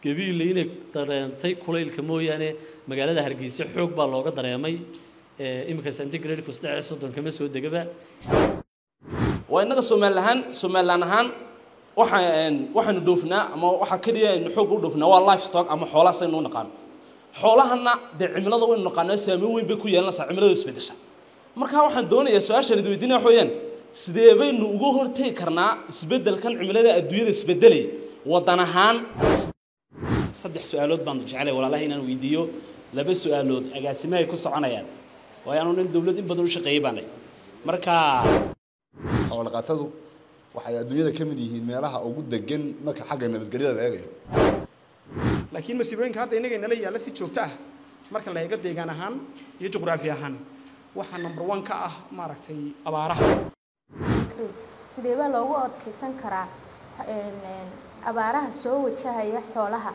gabiile inay dareentay kulaylka mooyaane magaalada hargeysa xoog baa looga dareemay iminka centigradeku saddex iyo soddon kama soo degaba waa innaga soomaali ahaan somalilan ahaan waxaan waxaanu dhoofnaa ama waxaa keliya aynu xoog u dhoofnaa waa life stock ama xoolahaas aynu u naqaano xoolahana dee cimilada waynu naqaanaa saameyn weyn bay ku yeelanaysaa cimilada isbeddesha marka waxaan doonayaa su-aashaan idi weydiinaya waxa weeyaan sidee baynu uga hortegi karnaa isbeddelkan cimilada adduunyada isbeddelay waddan ahaan saddex su-aalood baan jeclay walaalaha inaan weydiiyo laba su-aalood agaasimahay ku soconayaan waayo anu nin dawlad in badan u shaqeeyey baanay marka xoolaqatadu waxay adduunyada ka mid yihiin meelaha ugu degan marka xagga nabadgelyada la eegayo laakiin masiibooyinka hadda innaga inala yaalla si joogto ah marka la eego deegaan ahaan iyo juqraafi ahaan waxaa number one ka ah maaragtay abaaraha sidee baa loogu adkeysan karaa abaaraha soo wajahaya xoolaha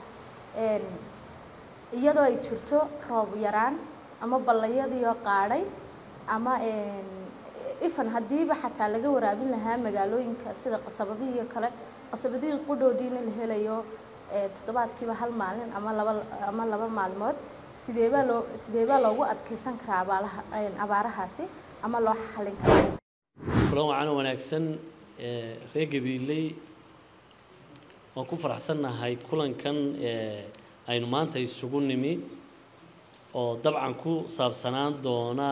iyadoo ay jirto roob yaraan ama ballayadiioo qaadhay ama ifan haddiiba xataa laga waraabin lahaa magaalooyinka sida qasabadihii iyo kale qasabadihii qudhoodiina la helayo toddobaadkiiba hal maalin ama laba ama laba maalmood sidee baa loo sidee baa loogu adkeysan karaa abaalaha abaarahaasi ama loo xalin karaa kulan wacan wanaagsan reer gabiiley waan ku faraxsannahay kulankan aynu maanta isugu nimi oo dabcan ku saabsanaan doona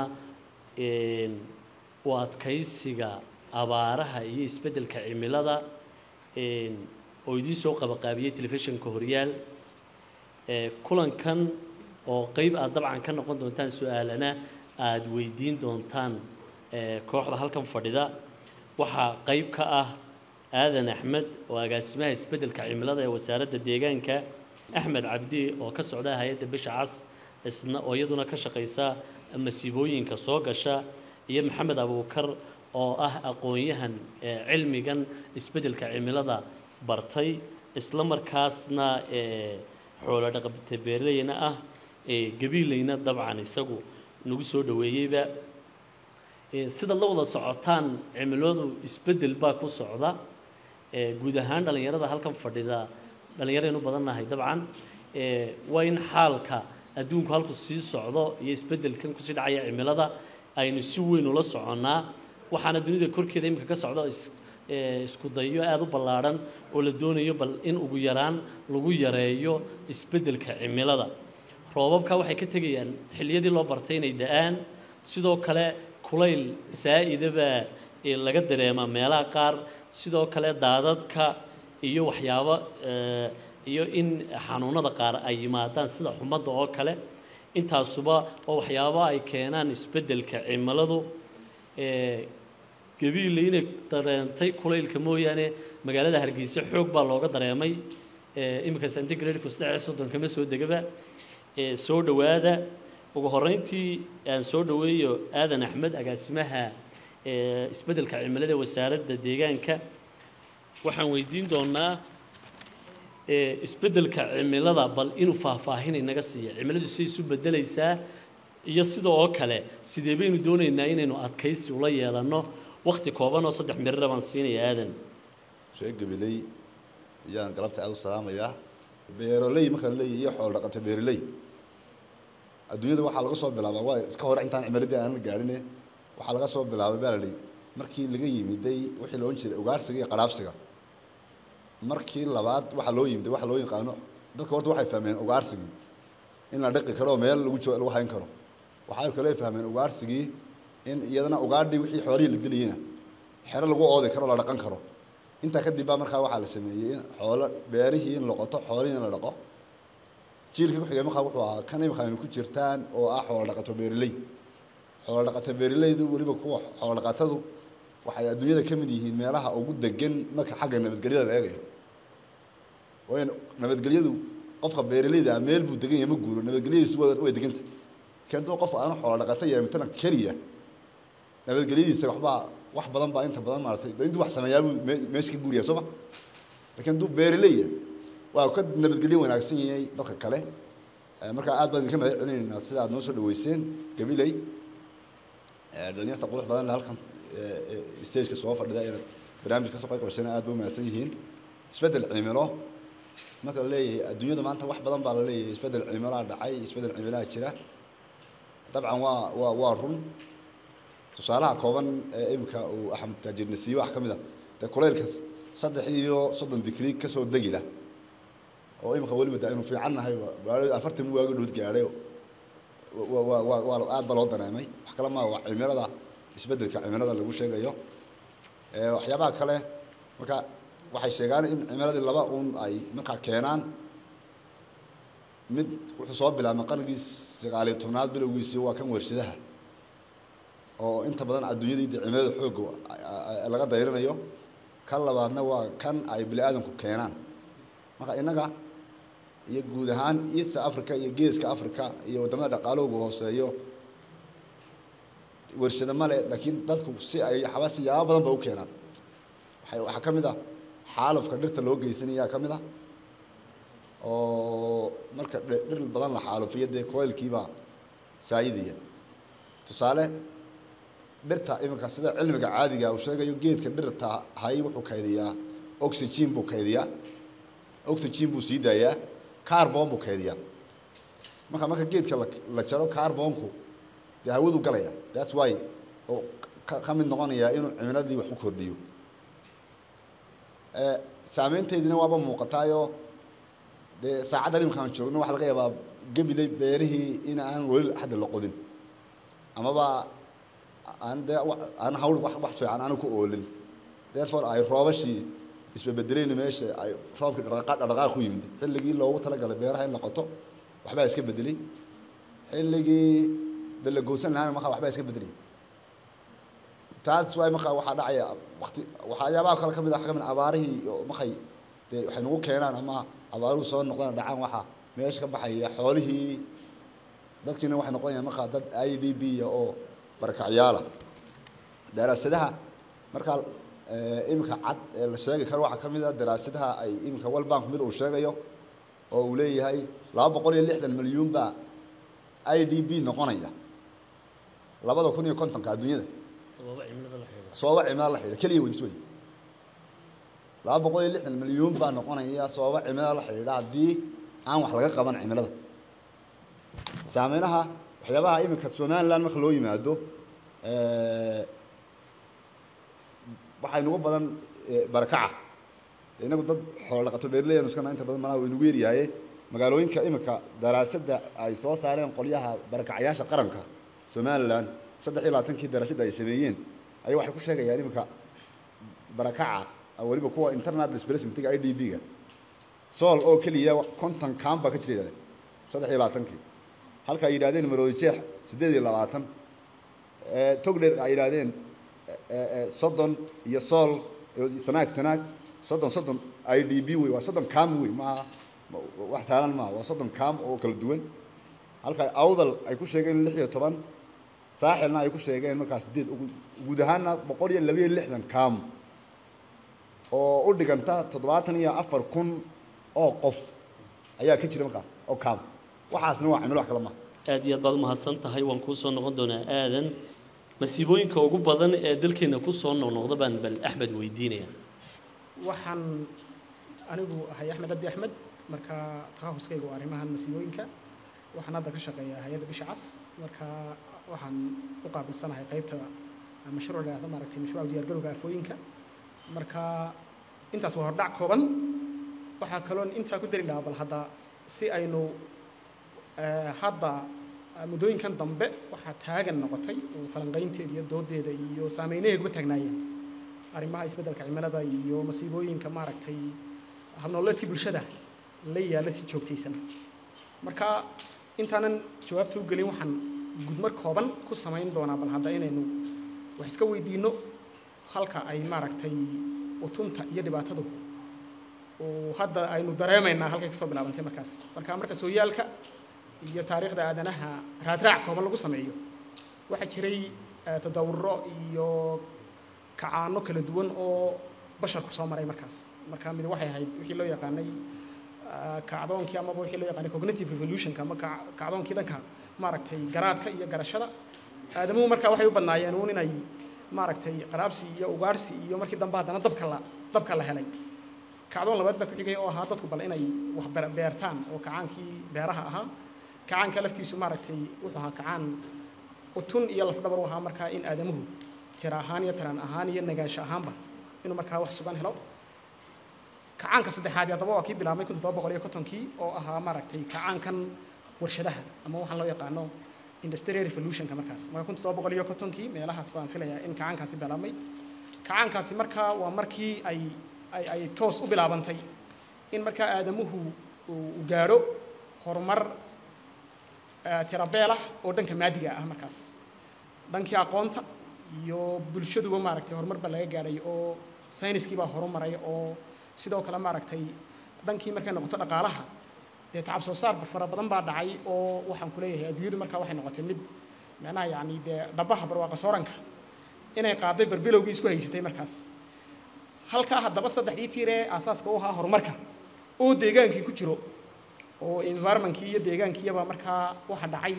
u adkaysiga abaaraha iyo isbeddelka cimilada oo idiin soo qabaqaabiyey telefishinka horyaal kulankan oo qeyb aad dabcan ka noqon doontaan su-aalana aada weydiin doontaan kooxda halkan fadhida waxaa qeyb ka ah aadan axmed oo agaasimaha isbeddelka cimilada ee wasaaradda deegaanka axmed cabdi oo ka socda hay-adda bisha cas isna oo iyaduna ka shaqaysa masiibooyinka soo gasha iyo maxamed abuukar oo ah aqoon-yahan cilmigan isbeddelka cimilada bartay isla markaasna xoolo dhaqabta beerleyna ah gabiilayna dabcan isagu nagu soo dhoweeyeyba sidaad la wada socotaan cimiladu isbeddel baa ku socda guud ahaan dhallinyarada halkan fadhida dhallinyaraynu badannahay dabcan waa in xaalka adduunku halku sii socdo iyo isbeddelkan kusii dhacaya cimilada aynu si weyn ula soconnaa waxaana dunida korkeeda iminka ka socdo isku dayo aada u ballaadhan oo la doonayo bal in ugu yaraan lagu yareeyo isbeddelka cimilada roobabka waxay ka tegayaan xilliyadii loo bartay inay da-aan sidoo kale kulayl saa-idaba laga dareemaa meelaha qaar sidoo kale daadadka iyo waxyaabo iyo in xanuunada qaar ay yimaadaan sida xumadda oo kale intaasuba oo waxyaabo ay keenaan isbeddelka cimiladu gabiile inay dareentay kulaylka mooyaane magaalada hargeysa xoog baa looga dareemay iminka centigradeku saddex iyo soddon kama soo degaba soo dhowaada ugu horreyntii aan soo dhoweeyo aadan axmed agaasimaha isbeddelka cimilada ee wasaaradda deegaanka waxaan weydiin doonaa isbeddelka cimilada bal inuu faahfaahin inaga siiya cimiladu siday isu beddelaysaa iyo sida oo kale sidee baynu doonaynaa inaynu adkaysi ula yeelanno wakti kooban oo saddex mirira baan siinaya aadan reer gabiley ayaan galabta aada u salaamayaa beeroley marka la leeyahy iyo xoolo dhaqata beeroley adduunyada waxaa laga soo bilaabaa waa iska hore intaan cimiladii aanan gaadhine waxaa laga soo bilaabay baa la dhihi markii laga yimiday wixii loodhan jiray ugaarsiga iyo qadhaabsiga markii labaad waxaa loo yimiday waxa loo yaqaano dadka horta waxay fahmeen ugaarsigii in la dhaqi karo meel lagu jo lagu hayn karo waxay kale fahmeen ugaarsigii in iyadana ugaadhii wixii xoolihii la geliyeyna xero lagu oodi karo la dhaqan karo intaa kadib baa markaa waxaa la sameeyey in xoolo beerihii in la qoto xoolihii in la dhaqo jiilkii kuxigay markaa wuxuu ahaa kan imika aynu ku jirtaan oo ah xoolo dhaqato beereley xoolo dhaqato beereleydu weliba kuwa xoolo dhaqatadu waxay adduunyada ka mid yihiin meelaha ugu degan marka xagga nabadgelyada la eegayo waayo nabadgelyadu qofka beereleyda ah meel buu degan yahay ma guuro nabadgelyadiisu way deganta kentoo qof aanu xoolo dhaqato yahay mitana keliya nabadgelyadiisa waxbaa wax badan baa inta badan maaratay intuu wax sameeyaabuu meesha ka guuriyaa sooma lakiin hadduu beereleya waa ka nabadgelyo wanaagsan yahay dadka kale markaa aad baan idinka mahad celinaynaa sida aad noo soo dhaweyseen gabiley dhalinyarta qurux badan le halkan stageka soo fadhida inaad barnaamij kasoo qayb qabasheen aad ba umahadsan yihiin isbeddel cimilo marka la leeyahay adduunyada maanta wax badan baa la leeyahay isbeddel cimilaa dhacay isbeddel cimilaa jira dabcan waa waa waa run tusaalaha kooban ee iminka uu axmed taajirna siiye wax ka mid a dee kuleylka saddex iyo soddon digrii ka soo degila oo iminka weliba de aynu fiican nahay baalo afartan waagi dhood gaadhay wa wa wa waa aad ba loo dareemay wax kale maa waa cimilada isbeddelka cimilada lagu sheegayo waxyaabaha kale marka waxay sheegaan in cimiladii laba un ay markaa keenaan mid wuxuu soo bilaabmay qarnigii sagaaliyo tobnaad bilowgiisii waa kan warshadaha oo inta badan adduunyadii de cimilada xoogga laga dayrinayo kan labaadna waa kan ay bini aadamku keenaan marka innaga iyo guud ahaan east africa iyo geeska africa iyo waddamada dhaqaalowga hooseeyo warshado male laakiin dadku si ay xaba siyaabo badan ba u keenaan waay waxaa ka mid ah xaalufka dhirta loo geysanayaa ka mid ah oo marka dhir badan la xaalufiyo dee koylkiibaa saayidaya tusaale dhirta iminka sida cilmiga caadiga uu sheegayo geedka dhirta hay wuxuu kaydiyaa oxygen buu kaydiyaa oxygen buu sii daayaa carbon buu kaydiyaa marka marka geedka la jaro carbonku dee hawadu galaya that's why oo ka mid noqonayaa inuu cimiladii wax u kordhiyo saameynteediina waaba muuqataayoo dee saacaddan iminkaan joogno waxa laga yaabaa gabiley beerihii in aan weli hadda la qodin amaba aan dee aan hawl wax wax fiican aanu ku oolin therefore ay roobashii isbabedeleyn meesha ay roobkii dhaqaaq dhaqaaq ku yimid xilligii loogu talagalay beeraha in la qoto waxbaa iska bedelay xilligii de la goosan lahaana markaa waxbaa iska bedelay taas waay markaa waxaa dhacaya wakti waxyaabaha kale ka mid ah ka mid abaarihii oo markay dee waxay nagu keenaan ama abaaruhu soo noqdaan dhacaan waxaa meesha ka baxaya xoolihii dadkiina waxay noqonayaan markaa dad i d b oo barakacyaala daraasadaha markaa iminka cad ee la sheegi karo waxaa ka mid a daraasadaha ay iminka world bank mid uu sheegayo oo uu leeyahay laba boqol iyo lixdan milyuun baa i d b noqonaya labada kun iyo kontonka adduunyada sababa cimilada la xidhiidha sababa cimilada la xidhiidha keliya weys wey laba boqol iyo lixdan milyuun baa noqonaya sababa cimilada la xidhiidha haddii aan wax laga qaban cimilada saameynaha waxyaabaha iminka somaliland marka loo yimaado waxaa inugu badan barakaca inagu dad xoolo dhaqato beerley anu iskana inta badan malaha inugu yaryahaye magaalooyinka iminka daraasadda ay soo saareen qolyaha barakacayaasha qaranka somaliland saddex iyo labaatankii daraasada ay sameeyeen ayaa waxay ku sheegayaan iminka barakaca weliba kuwa internal displacementiga i d b ga sool oo keliya konton cam baa ka jira yidhahdeen saddex iyo labaatankii halka ay yidhahdeen maroodi jeex siddeed iyo labaatan togdher ay yidhahdeen soddon iyo sool sanaag sanaag soddon soddon i d b wey waa soddon cam wey maaha wax saalan maaha waa soddon cam oo kala duwan halka awdal ay ku sheegeen lix iyo toban saaxilna ay ku sheegeen markaa sideed guud ahaanna boqol iyo labayo lixdan cam oo u dhiganta toddobaatan iyo afar kun oo qof ayaa ka jira markaa oo cam waxaasna waa cimilo wax kale maaha aad iyo aad baad umahadsan tahay waan kuu soo noqon doonaa aadan masiibooyinka ugu badan ee dalkeena ku soo noqnoqda baan bal axmed weydiinaya waxaan anigu ahay axmed abdi axmed marka takhahuskaygu waa arrimahan masiibooyinka waxaan hadda ka shaqeeyaa hay-adda bisha cas marka waxaan u qaabilsanahay qaybta mashruuc la yahdo maaragtay mashruuca diyaargarowga aafooyinka marka intaas waa hordhac kooban waxaa kaloon intaa ku dari lahaa bal hadda si aynu hadda muddooyinkan dambe waxaa taagan noqotay oo falanqaynteeda iyo doodeeda iyo saameynaheeda kuma taagnaayeen arrimaha isbeddelka cimilada iyo masiibooyinka maaragtay habnooleedkii bulshada la yaalla si joogtaysan marka intaanan jawaabta u gelin waxaan gudmar kooban ku samayn doonaa bal hadda inaynu wax iska weydiinno halka ay maaragtay utunta iyo dhibaatadu oo hadda aynu dareemaynaa halkay kasoo bilaabantay markaas marka marka sooyaalka iyo taariikhda aadanaha raadraac kooban lagu sameeyo waxaa jiray tadawuro iyo kacaano kala duwan oo basharku soo maray markaas marka mid waxay ahayd wixii loo yaqaanay kacdoonkii amaba wixii loo yaqaanay cognitive revolutionka ama kacdoonkii dhanka maaragtay garaadka iyo garashada aadamuhu marka waxay u badnaayeen uun inay maaragtay qaraabsi iyo ugaarhsi iyo markii dambe haddana dabka la dabka la helay kacdoon labaad baa ku xigay oo ahaa dadku bal inay wax beer- beertaan oo kacaankii beeraha ahaa kacaanka laftiisu maaragtay wuxuu ahaa kacaan utun iyo lafdhabar u ahaa markaa in aadamuhu tira ahaan iyo taran ahaan iyo nagaansho ahaanba inuu markaa wax sugan helo kacaanka saddexaad haddaba waa kii bilaabmay kun toddoba boqol iyo kontonkii oo ahaa maaragtay kacaankan warshadaha ama waxaan loo yaqaano industrial revolutionka markaas marka kun toddoba boqol iyo kontonkii meelahaas baan filayaa in kacaankaasi bilaabmay kacaankaasi markaa waa markii ay ay ay toos u bilaabantay in markaa aadamuhu uu uu gaadho horumar eh, tirabeel ah oo dhanka maadiga ah markaas dhankii aqoonta iyo bulshaduba maaragtay horumar baa laga gaadhay oo sayniskii baa horumaray oo sidoo kale maaragtay dhankii markay noqoto dhaqaalaha dee tacab soo saar fara badan baa dhacay oo waxaan ku leeyahay adduunyadu markaa waxay noqotay mid macnaha yacni dee dhabaha barwaaqa sooranka inay qaaday barbilowgii isku haysatay markaas halkaa haddaba saddexdii tiir ee aasaaska u ahaa horumarka oo deegaankii ku jiro oo environmentkii iyo deegaankiyaba markaa waxa dhacay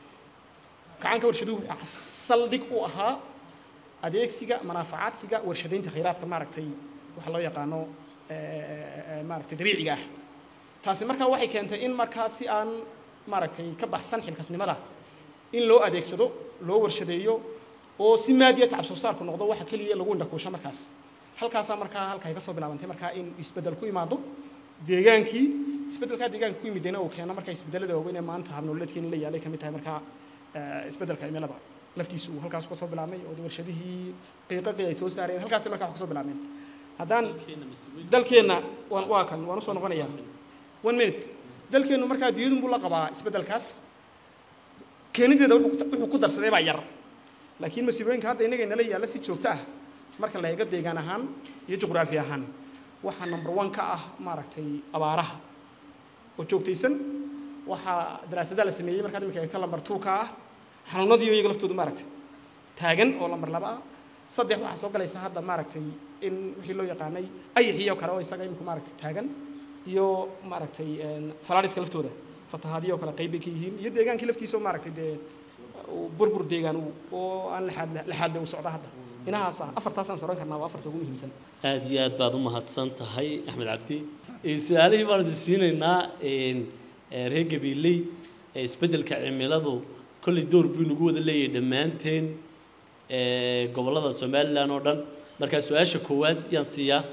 kacaanka warshaduhu wuxuu saldhig u ahaa adeegsiga manaafacaadsiga warshadaynta khayraadka maaragtay waxa loo yaqaano eh, eh, eh, maaragtay dabiiciga ah taasi markaa waxay keentay in markaa si aan maaragtay ka baxsan xilkasnimada in loo adeegsado loo warshadeeyo oo si maadiya tacab soo saarku noqdo waxa keliya lagu indhakuusho markaas halkaasaa markaa halkay ka soo bilaabantay markaa in isbeddel ku imaado deegaankii isbeddelkaa deegaanka ku yimidena uu keeno markaa isbeddelada waaweyn ee maanta habnololeedkeena la yaalay ka mid tahay markaa eh, isbeddelka cimilada laftiisu uu halkaas ka soo bilaabmay oo warshadihii qiiqaqii ay soo saareen halkaas markaa wax ka soo bilaabmeen haddaan dalkeenna waan waa kan waan usoo noqonayaa one minute dalkeennu markaa adduunyadun buu la qabaa isbeddelkaas keenideeda wuxuu ku- wuxuu ku darsaday baa yar laakiin masiibooyinka hadda innaga inala yaalla si joogto ah marka la eego deegaan ahaan iyo juqraafi ahaan waxaa number one ka ah maaragtay abaaraha oo joogtaysan waxaa daraasadaha la sameeyey markaad imika eegto lambar two ka ah xanuunadii iyaga laftoodu maaragtay taagan oo lambar laba ah saddex waxaa soo galaysa hadda maaragtay in wixii loo yaqaanay ayaxiyo kale oo isaga imika maaragtay taagan iyo maaragtay falaadhiska laftooda fatahaadiyo kale qayb bay ka yihiin iyo deegaankii laftiisa oo maaragtay dee uu burbur deegaan uu- oo aan laxaad laxaadle uu socda hadda inahaas ah afartaasaan soran karnaa waa afarta ugu muhiimsan aad iyo aad baad u mahadsan tahay axmed cabdi Eh, su-aalihii baan idin siinaynaa een, eh, reer gabiiley ee isbeddelka cimiladu kolley door buu inagu wada leeyahay dhammaanteen eh, gobollada somalilan oo dhan markaa su-aasha koowaad yaan siiyaa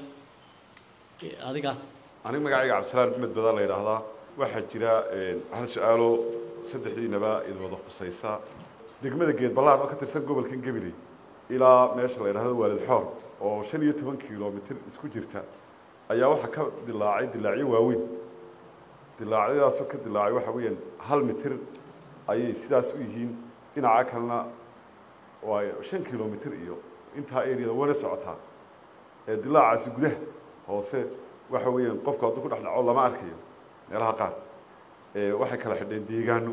Eh, adiga aniga magacayga cabdisalaam maxmed badaa la yidhaahdaa waxaa jira een, hal su-aalo saddexdiinaba idin wada khusaysa degmada geed ballaan oo ka tirsan gobolkan gabiley ilaa meesha la yidhahdo waalid xoor oo shan iyo toban kilomitir isku jirta ayaa waxaa ka dilaacay dilaacyo waaweyn dilaacyadaasoo ka dilaacay waxa weeyaan hal mitir ayay sidaas u yihiin dhinaca kalena waa shan kilomitir iyo intaa areada wana socotaa ee dilaacaasi gudaha hoose waxa weeyaan qofku hadduu ku dhex dhaco lama arkayo meelaha qaar ee waxay kala xidheen deegaano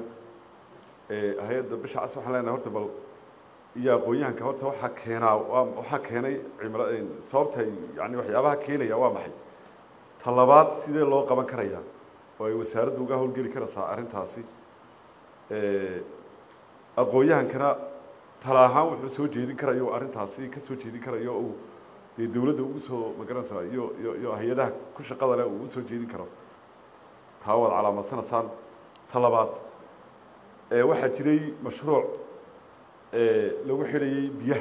ee hay-adda bisha cas waxaan leenahay horta bal iyo aqoon-yahanka horta waxaa keenaa waa waxaa keenay cimila sababta yani waxyaabaha keenaya waa maxay ta labaad sidee loo qaban karayaa oo ay wasaaraddu uga howlgeli karaysaa arrintaasi ee aqoon-yahankana tala ahaan wuxuu soo jeedin karayo arrintaasi ka soo jeedin karayo uu dee dawladda ugu soo magaranaysaa iyo iyo iyo hay-adaha ku shaqada leh uu u soo jeedin karo taa waad calaamadsanaysaan ta labaad ee waxaa jiray mashruuc ee lagu xidhayey biyaha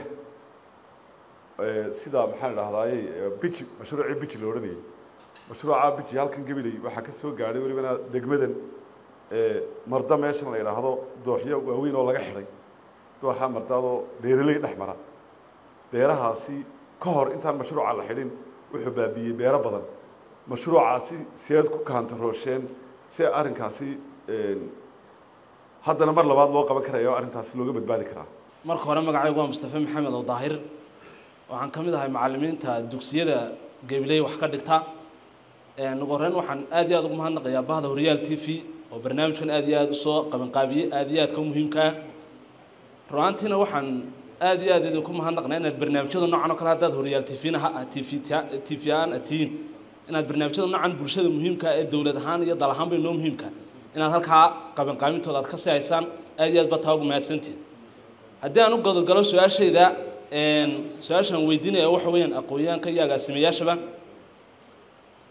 ee sida maxaan idhahdaaye biji mashruucii biji la odhanayay mashruuca biji halkan gabiley waxaa ka soo gaadhay welibana degmadan ee marda meeshan la yidhaahdo dooxyo waaweyn oo laga xidhay dooxa mardaadoo beeraley dhex mara beerahaasi ka hor intaan mashruuca la xidhin wuxuu baabiiyey beero badan mashruucaasi seed ku kaantaroosheen si arrinkaasi een, haddana mar labaad loo qaban karaya oo arrintaasi looga badbaadi karaa marka hore magacaygu waa mustafe maxamed oo daahir waxaan ka mid ahay macallimiinta dugsiyada gabiley wax ka dhigta Een, ugu horreyn waxaan aad iyo aad ugu mahadnaqayaa bahda horyaal t v oo barnaamijkan aad iyo aad usoo qabanqaabiyey aad iyo aadka u muhiimka ah ru'aantiina waxaan aad iyo aad idinku mahadnaqnaa inaad barnaamijyada noocan oo kale haddaad horyaal t v-na ha t v t v aan tihiin inaad barnaamijyada noocan bulshada muhiimka ah ee dowlad ahaan iyo dal ahaanba inoo muhiimka inaad halkaa qabanqaabintooda aad ka sii haysaan aad iyo aad ba taa ugu mahadsantihin haddii aan u godogalo su-aashayda een, su-aashaan weydiinaya waxa weeyaan aqoon-yahanka iyo agaasimayaashaba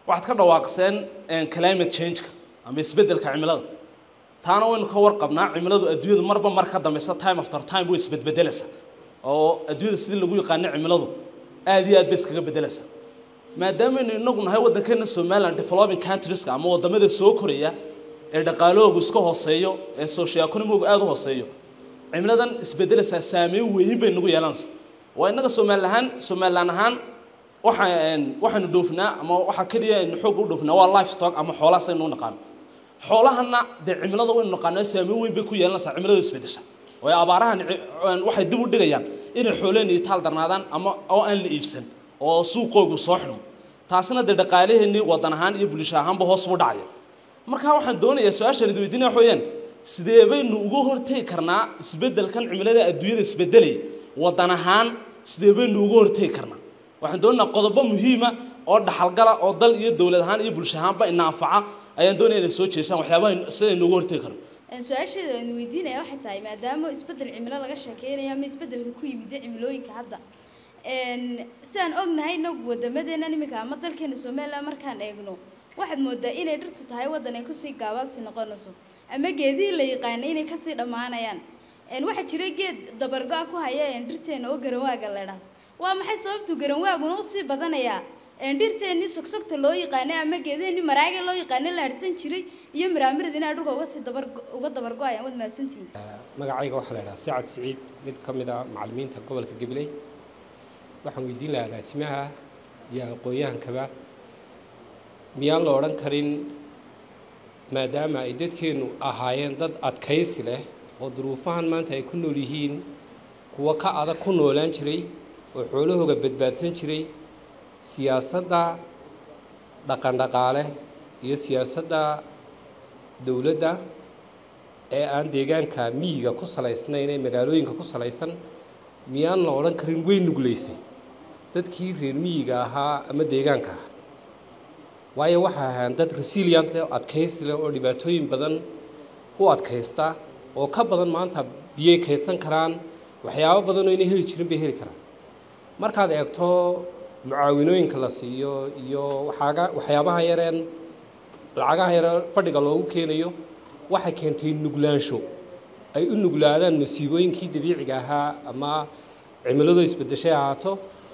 waxaad ka dhawaaqseen climate change-ka ama isbeddelka cimilada taana waynu ka warqabnaa cimiladu adduunyadu marba mar ka dambaysa time after time way isbedbedelaysaa oo adduunyada sidii lagu yaqaano cimiladu aad iyo aad bay iskaga bedelaysaa maadaameynu inagu nahay waddankeena somaliland developing countrieska ama waddamada soo koraya ee dhaqaalahoogu iska hooseeyo ee socioeconomigu aada u hooseeyo cimiladan isbedelaysaa saameyn weyn bay nagu yeelanaysaa waa innaga somali ahaan somaliland ahaan waxaan waxaanu dhoofnaa ama waxaa keliya aynu xoogga u dhoofnaa waa life stock ama xoolahaas aynu u naqaano xoolahana dee cimilada waynu naqaanaa saameyn weyn bay ku yeelanaysaa cimilada isbedesha waayo abaarahan waxay dib u dhigayaan inay xooleen iyo taal darnaadaan ama oo aan la iibsan oo suuqoogu soo xidhmo taasina dee dhaqaalaheennii waddan ahaan iyo bulsho ahaanba hoos buu dhacaya marka waxaan doonayaa su-aashaan idi weydiinaya waxa weeyaan sidee baynu uga hortegi karnaa isbeddelkan cimilada adduunyada isbedelaya waddan ahaan sidee baynu uga hortegi karnaa waxaan doonaynaa qodobo muhiima oo dhaxalgala oo dal iyo dowlad ahaan iyo bulsho ahaanba ina anfaca ayaan doonaya inay soo jeesaan waxyaabaha sidaynu uga hortegi karno su-aasheeda aynu weydiinaya waxay tahay maadaama isbeddel cimilo laga sheekeynayo ama isbeddelka ku yimida cimilooyinka hadda sidaan ognahay inagu wadamadeena iminka ama dalkeena somaliland markaan eegno waxaad moodaa inay dhirtu tahay waddan ay kusii gaabaabsi noqonayso ama geedihii la yaqaanay inay kasii dhammaanayaan waxaa jiray geed dabargo-a ku haya dhirteena oo garanwaaga la idhaahdo waa maxay sababtu garanwaaguna usii badanayaa dhirteennii sogsogta loo yaqaanay ama geedaheenii maraaga loo yaqaanay la harsan jiray iyo miraamirid inay dhulka uga sii dabar uga dabargo-ayaan waad mahadsantihiin magacayga waxaa la idhaha sacad siciid mid ka mid a macallimiinta gobolka gabiley waxaan weydiin lahaa agaasimaha iyo aqoon-yahankaba miyaan la odhan karin maadaama ay dadkeennu ahaayeen dad adkaysi leh oo duruufahan maanta ay ku nool yihiin kuwo ka adag ku noolaan jiray oo xoolahooga badbaadsan jiray siyaasadda dhaqandhaqaale iyo siyaasadda dowladda ee aan deegaanka miyiga ku salaysnayn ee magaalooyinka ku salaysan miyaan la odhan karin way nuglaysay dadkii reer miyiga ahaa ama deegaanka ah waayo waxay ahaan dad resilient leh oo adkaysi leh oo dhibaatooyin badan u adkaysta oo ka badan maanta biyay kaydsan karaan waxyaabo badan oo inay heli jirin bay heli karaan markaad eegto mucaawinooyinka la siiyo iyo waxaaga waxyaabaha yareen lacagaha yare fadhiga loogu keenayo waxay keentay nuglaansho ay u nuglaadaan masiibooyinkii dabiiciga ahaa ama cimiladu isbedeshay ahaato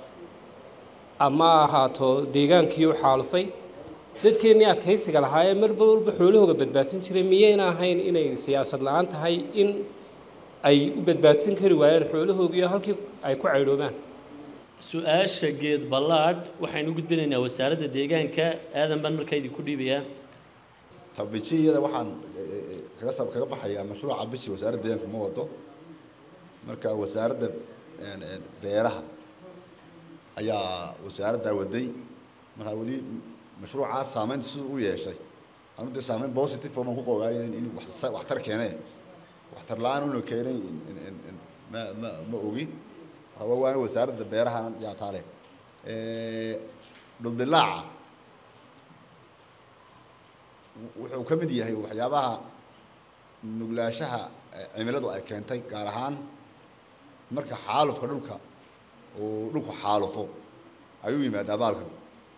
ama ahaato deegaankii u xaalufay dadkeennii adkaysiga lahaa ee marba walba xoolahooga badbaadsan jiray miyayna ahayn inay siyaasad la-aan tahay in ay u badbaadsan kari waayeen xoolahoogiiyo halkii ay ku caydhoobaan su-aasha geed ballaadh waxaynu u gudbinaynaa wasaaradda deegaanka aadan baan markaa idinku dhiibayaa tabijiyada waxaan kaga sab kaga baxayaa mashruuca bishi wasaaradda deegaanka ma wado marka wasaaradda beeraha ayaa wasaaraddaa waday markaa weli mashruucaa saameynta siduu u yeeshay anu dee saameyn positive oo baan ku qoogaay in wax- waxtar keenee waxtar la-aan una keenay ma ma ma ogi waa waana wasaaradda beeraha yaa taale dhuldilaaca wuxuu ka mid yahay waxyaabaha nuglaashaha cimiladu ay keentay gaar ahaan marka xaalufka dhulka uu dhulku xaalufo ayuu yimaadaa baalkan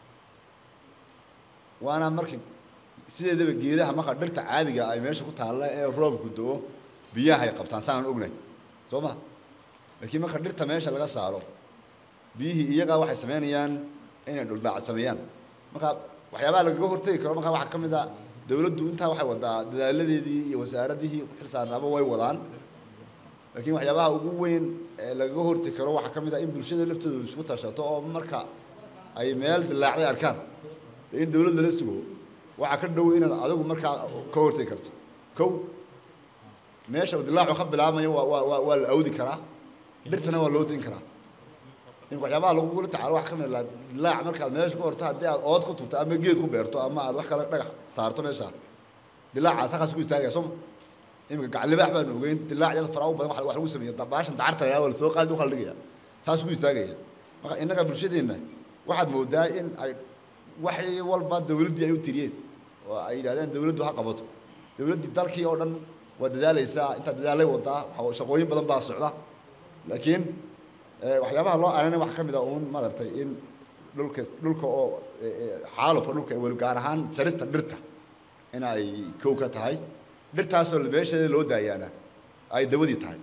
waana marka sideedaba geedaha marka dhirta caadiga ay meesha ku taalla ee roobku do-o biyaha ay qabtaan saanan ognahay soo ma laakiin marka dhirta meesha laga saaro biyihii iyagaa waxay samaynayaan inay dhuldaac sameeyaan marka waxyaabaha lagaga hortegi karo markaa waxaa ka mid a dawladdu intaa waxay wadaa dadaaladeedii iyo wasaaradihii ku xilsaarnaaba way wadaan laakiin waxyaabaha ugu weyn ee lagaga hortegi karo waxaa ka mid a in bulshada laftooda isku tashato oo marka ay meel dilaacday arkaan in dawlad lala sugo waxaa ka dhow inaad adigu markaa ka hortegi karto kow meesha uu dilaacu ka bilaabmayo waa waa waa waa la awdi karaa dhirtana waa loo dayn karaa in waxyaabaha lagugula tacaalo wax ka mid ah dilaac markaad meesha ku horto haddii aad ood ku tubto ama geed ku beerto ama aad wax kale dhagax saarto meesha dilaacaas halkaas ku istaagaya soo ma iminka gaclibaax baanu ogeyn dilaacyada faraa u badan wax wax lagu sameeyo baashan dacarta la waa la soo qaadi u kala dhigaya saas ku istaagaya marka innaga bulshadeenna waxaad moodaa in ay waxay walba dawladdii ay u tiriyeen oo ay yidhahdeen dawladdu ha qabato dawladdii dalkii oo dhan waa dadaalaysaa intaa dadaalay wadaa waxa- shaqooyin badan baa socda laakiin waxyaabaha loo aranay waxaa ka mid ah uun maaragtay in dhulka dhulka oo xaalufka dhulka weli gaar ahaan jarista dhirta in ay kow ka tahay dhirtaasoo meesheeda loo daayaana ay dawadii tahay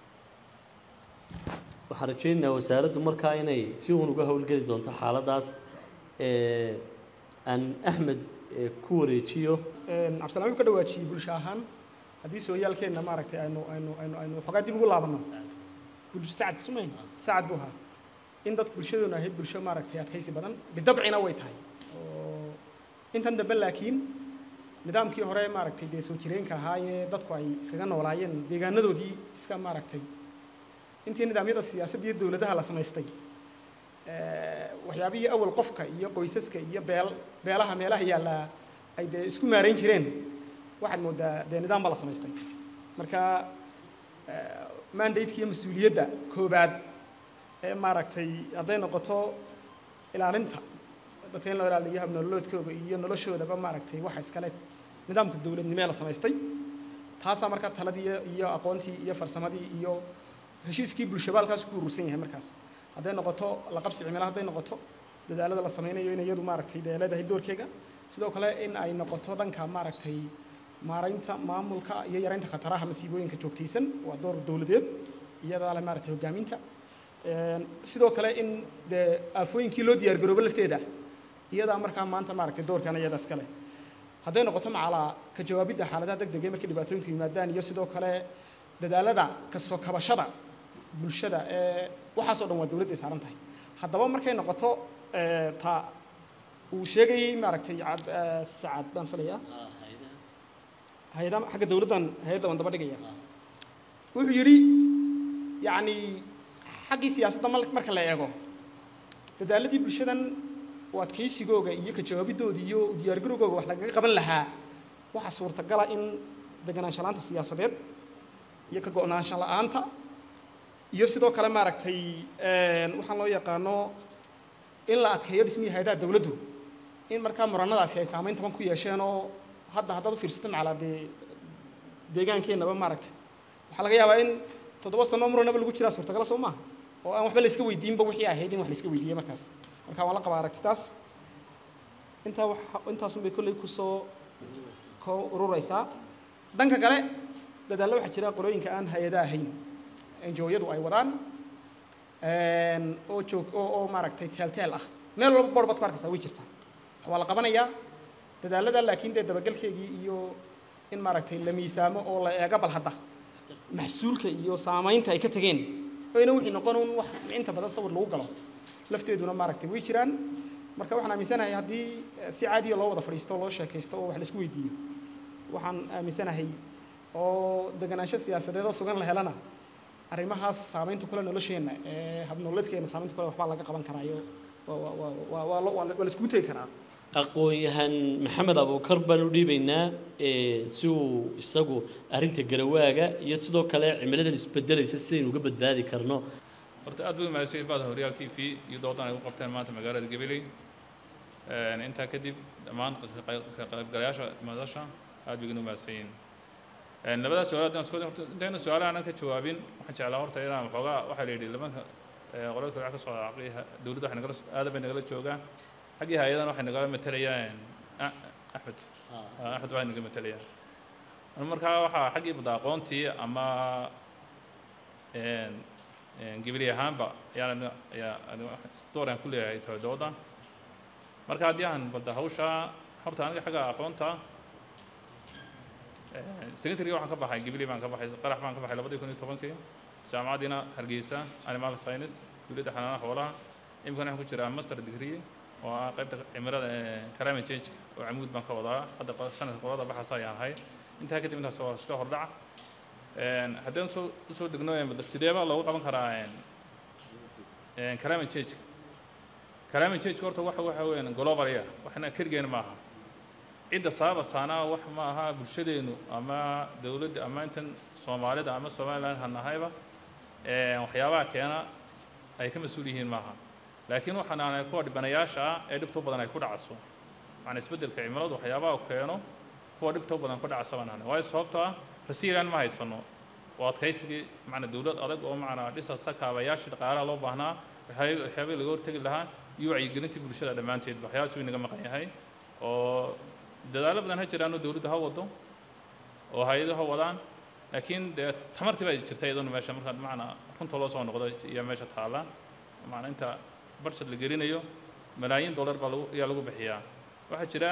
waxaan rajaynayaa wasaaraddu markaa inay si uun uga howlgeli doonto xaaladaas aan axmed ku wareejiyo cabdisalaan wuxuu ka dhawaajiyey bulsho ahaan haddii sooyaalkeenna maaragtay aynu aynu aynu aynu waxoogaa dib ugu laabanno bulsho sacad sumayn sacad buu ahaa in dadku bulshadoona ahayd bulsho maaragtay adkaysi badan bidabcina way tahay oo intan dambe laakiin nidaamkii hore maaragtay dee soo jireenka ahaayee dadku ay iskaga noolaayeen deegaanadoodii iska maaragtay intii nidaamyada siyaasadda iyo dowladaha la samaystay waxyaabihii awal qofka iyo qoysaska iyo beel beelaha meelaha yaallaa ay dee isku maarayn jireen waxaad moodaa dee nidaam baa la samaystay marka mandate iyo mas-uuliyadda koobaad ee maaragtay hadday noqoto ilaalinta dadka in loo ilaaliyo habnololoodkooda iyo noloshoodaba maaragtay waxa iskale nidaamka dowladnimee la samaystay taasaa markaa taladii iyo aqoontii iyo farsamadii iyo heshiiskii bulshaba halkaas ku urursan yahay markaas hadday noqoto la qabsi cimilo hadday noqoto dadaalada la sameynayo in iyadu maaragtay dee leedahay doorkeega sidoo kale in ay noqoto dhanka maaragtay maaraynta maamulka iyo yaraynta khataraha masiibooyinka joogtaysan waa door dowladeed iyadaa le maaragtay hogaaminta sidoo kale in dee aafooyinkii loo diyaar garoobo lafteeda iyadaa markaa maanta maaragtay doorkan iyada iskale hadday noqoto macalaa ka jawaabidda xaaladaha deg degee markay dhibaatooyinku yimaadaan iyo sidoo kale dadaalada kasoo kabashada bulshada ee waxaasoo dhan waa dowladday saaran tahay haddaba markay noqoto ta uu sheegayey maaragtay sacad baan filayaa hay-ada xagga dowladdan hay-adda baan daba dhigaya wuxuu yidhi yacni xaggii siyaasadda marka la eego dadaaladii bulshadan oo adkaysigooga iyo ka jawaabiddooda iyo diyaargarowgooga wax lagaga qaban lahaa waxaa suurtagala in deganaansha la-aanta siyaasadeed iyo ka go-naansho la-aanta iyo sidoo kale maaragtay waxaan loo yaqaano in la adkeeyo dhismihii hay-adaha dowladdu in markaa muranadaasi ay saamayn taban ku yeesheen oo hadda haddaad u fiirsata macalaa dee deegaankeenaba maaragtay waxaa laga yaabaa in toddoba sano muranaba lagu jiraa suurtagala soo maaha oo aan waxba la iska weydiinba wixii ahayd in wax la iska weydiiye markaas marka waan la qabaa aragtitaas intaa wa intaasun bay kolley kusoo ko ururaysaa dhanka kale dadaallo waxaa jira qolooyinka aan hay-ada ahayn enjoyadu ay wadaan oo joog oo oo maaragtay teelteel ah meel walba boor baad ku arkaysaa way jirtaa waa la qabanayaa dadaalada laakiin dee dabagelkeegii iyo in maaragtay la miisaamo oo la eego bal hadda maxsuulka iyo saamaynta ay ka tegeen oyna wixii noqon un wax inta badan sawir lagu galo lafteeduna maaragtay way jiraan marka waxaan aaminsanahay haddii si caadiya loo wada fadhiisto loo sheekaysto oo wax la isku weydiiyo waxaan aaminsanahay oo deganaansho siyaasadeed oo sugan la helana arrimahaas saamaynta kule nolosheenna ee habnololeedkeena saamaynta kule waxbaa laga qaban karaayo waa waa waa la iskugu tegi karaa aqoon-yahan maxamed abuukar baan u dhiibaynaa si uu isagu arrinta garawaaga iyo sidoo kale cimiladan isbedelaysa sidaynu uga badbaadi karno horta aad bay umahadsan baada horyaal t v iyo doodan ay u qabteen maanta magaalada gabiley intaa kadib dhammaan ka qaybgalayaasha madasha aad bay igana umahadsan yihiin labadaas su-aal haddaan isku horta intayna su-aalaha aanan ka jawaabin waxaan jeclaa horta inaan waxoogaa waxaa la yidhi lamanka qolalka waxa ka soo dhacay dowladda waxay nagala aadan bay nagala joogaan xaggii hay-adan waxay nagala matalayaan axmed axmed waxay naga matalayaan markaa waxaa xaggii bada aqoontii ama gibili ahaanba ayaan ayaa door aan ku leeyahay tahay dooda marka haddii aan balda hawshaa horta aniga xagga aqoonta secondary waxaan ka baxay gibili baan ka baxay qarax baan ka baxay labadii kun iyo tobankii jaamacaddiina hargeysa animal science dowladda xanaanaha xoolaha imikana waxaan ku jiraa master degree oo ah qaybta cimilada climate change oo camuud baan ka wadaa hadda sanadka qolada baxaasa ayaan ahay intaa kadib intaas waa iska hordhac haddaan soo usoo degno sideeba loogu qaban karaa climate change climate change horta waxa waxa weeyaan global-ya waxna keligeena ma aha cidda sababasaana wax ma aha bulshadeenu ama dowladda ama intan soomaalida ama somaliland ha nahayba waxyaabaha keena ay ka mas-uul yihiin maaha laakiin waxaan aanay kuwa dhibanayaasha ah ee dhibta u badan ay ku dhacso macnaa isbeddelka cimiladu waxyaabaha keeno kuwa dhibta u badan ku dhacso baan ahnay waayo sababtoo ah rasiilan ma haysano waa adkaysigii macnaa dowlad adag oo macnaa dhisasa kaabayaashii dhaqaalaha loo baahnaa waxyaabihii laga hortegi lahaa iyo wacyigelintii bulshada dhammaanteedba waxyaalaas way naga maqan yahay oo dadaallo badan ha jiraanoo dowladdu ha wado oo hay-adu ha wadaan laakiin dee tamartii baa jirta iyaduna meesha marka macnaa runta loo soo noqdo iyo meesha taalla macnaa inta barshad la gelinayo malaayiin dollar baa lagu ayaa lagu bixiyaa waxaa jira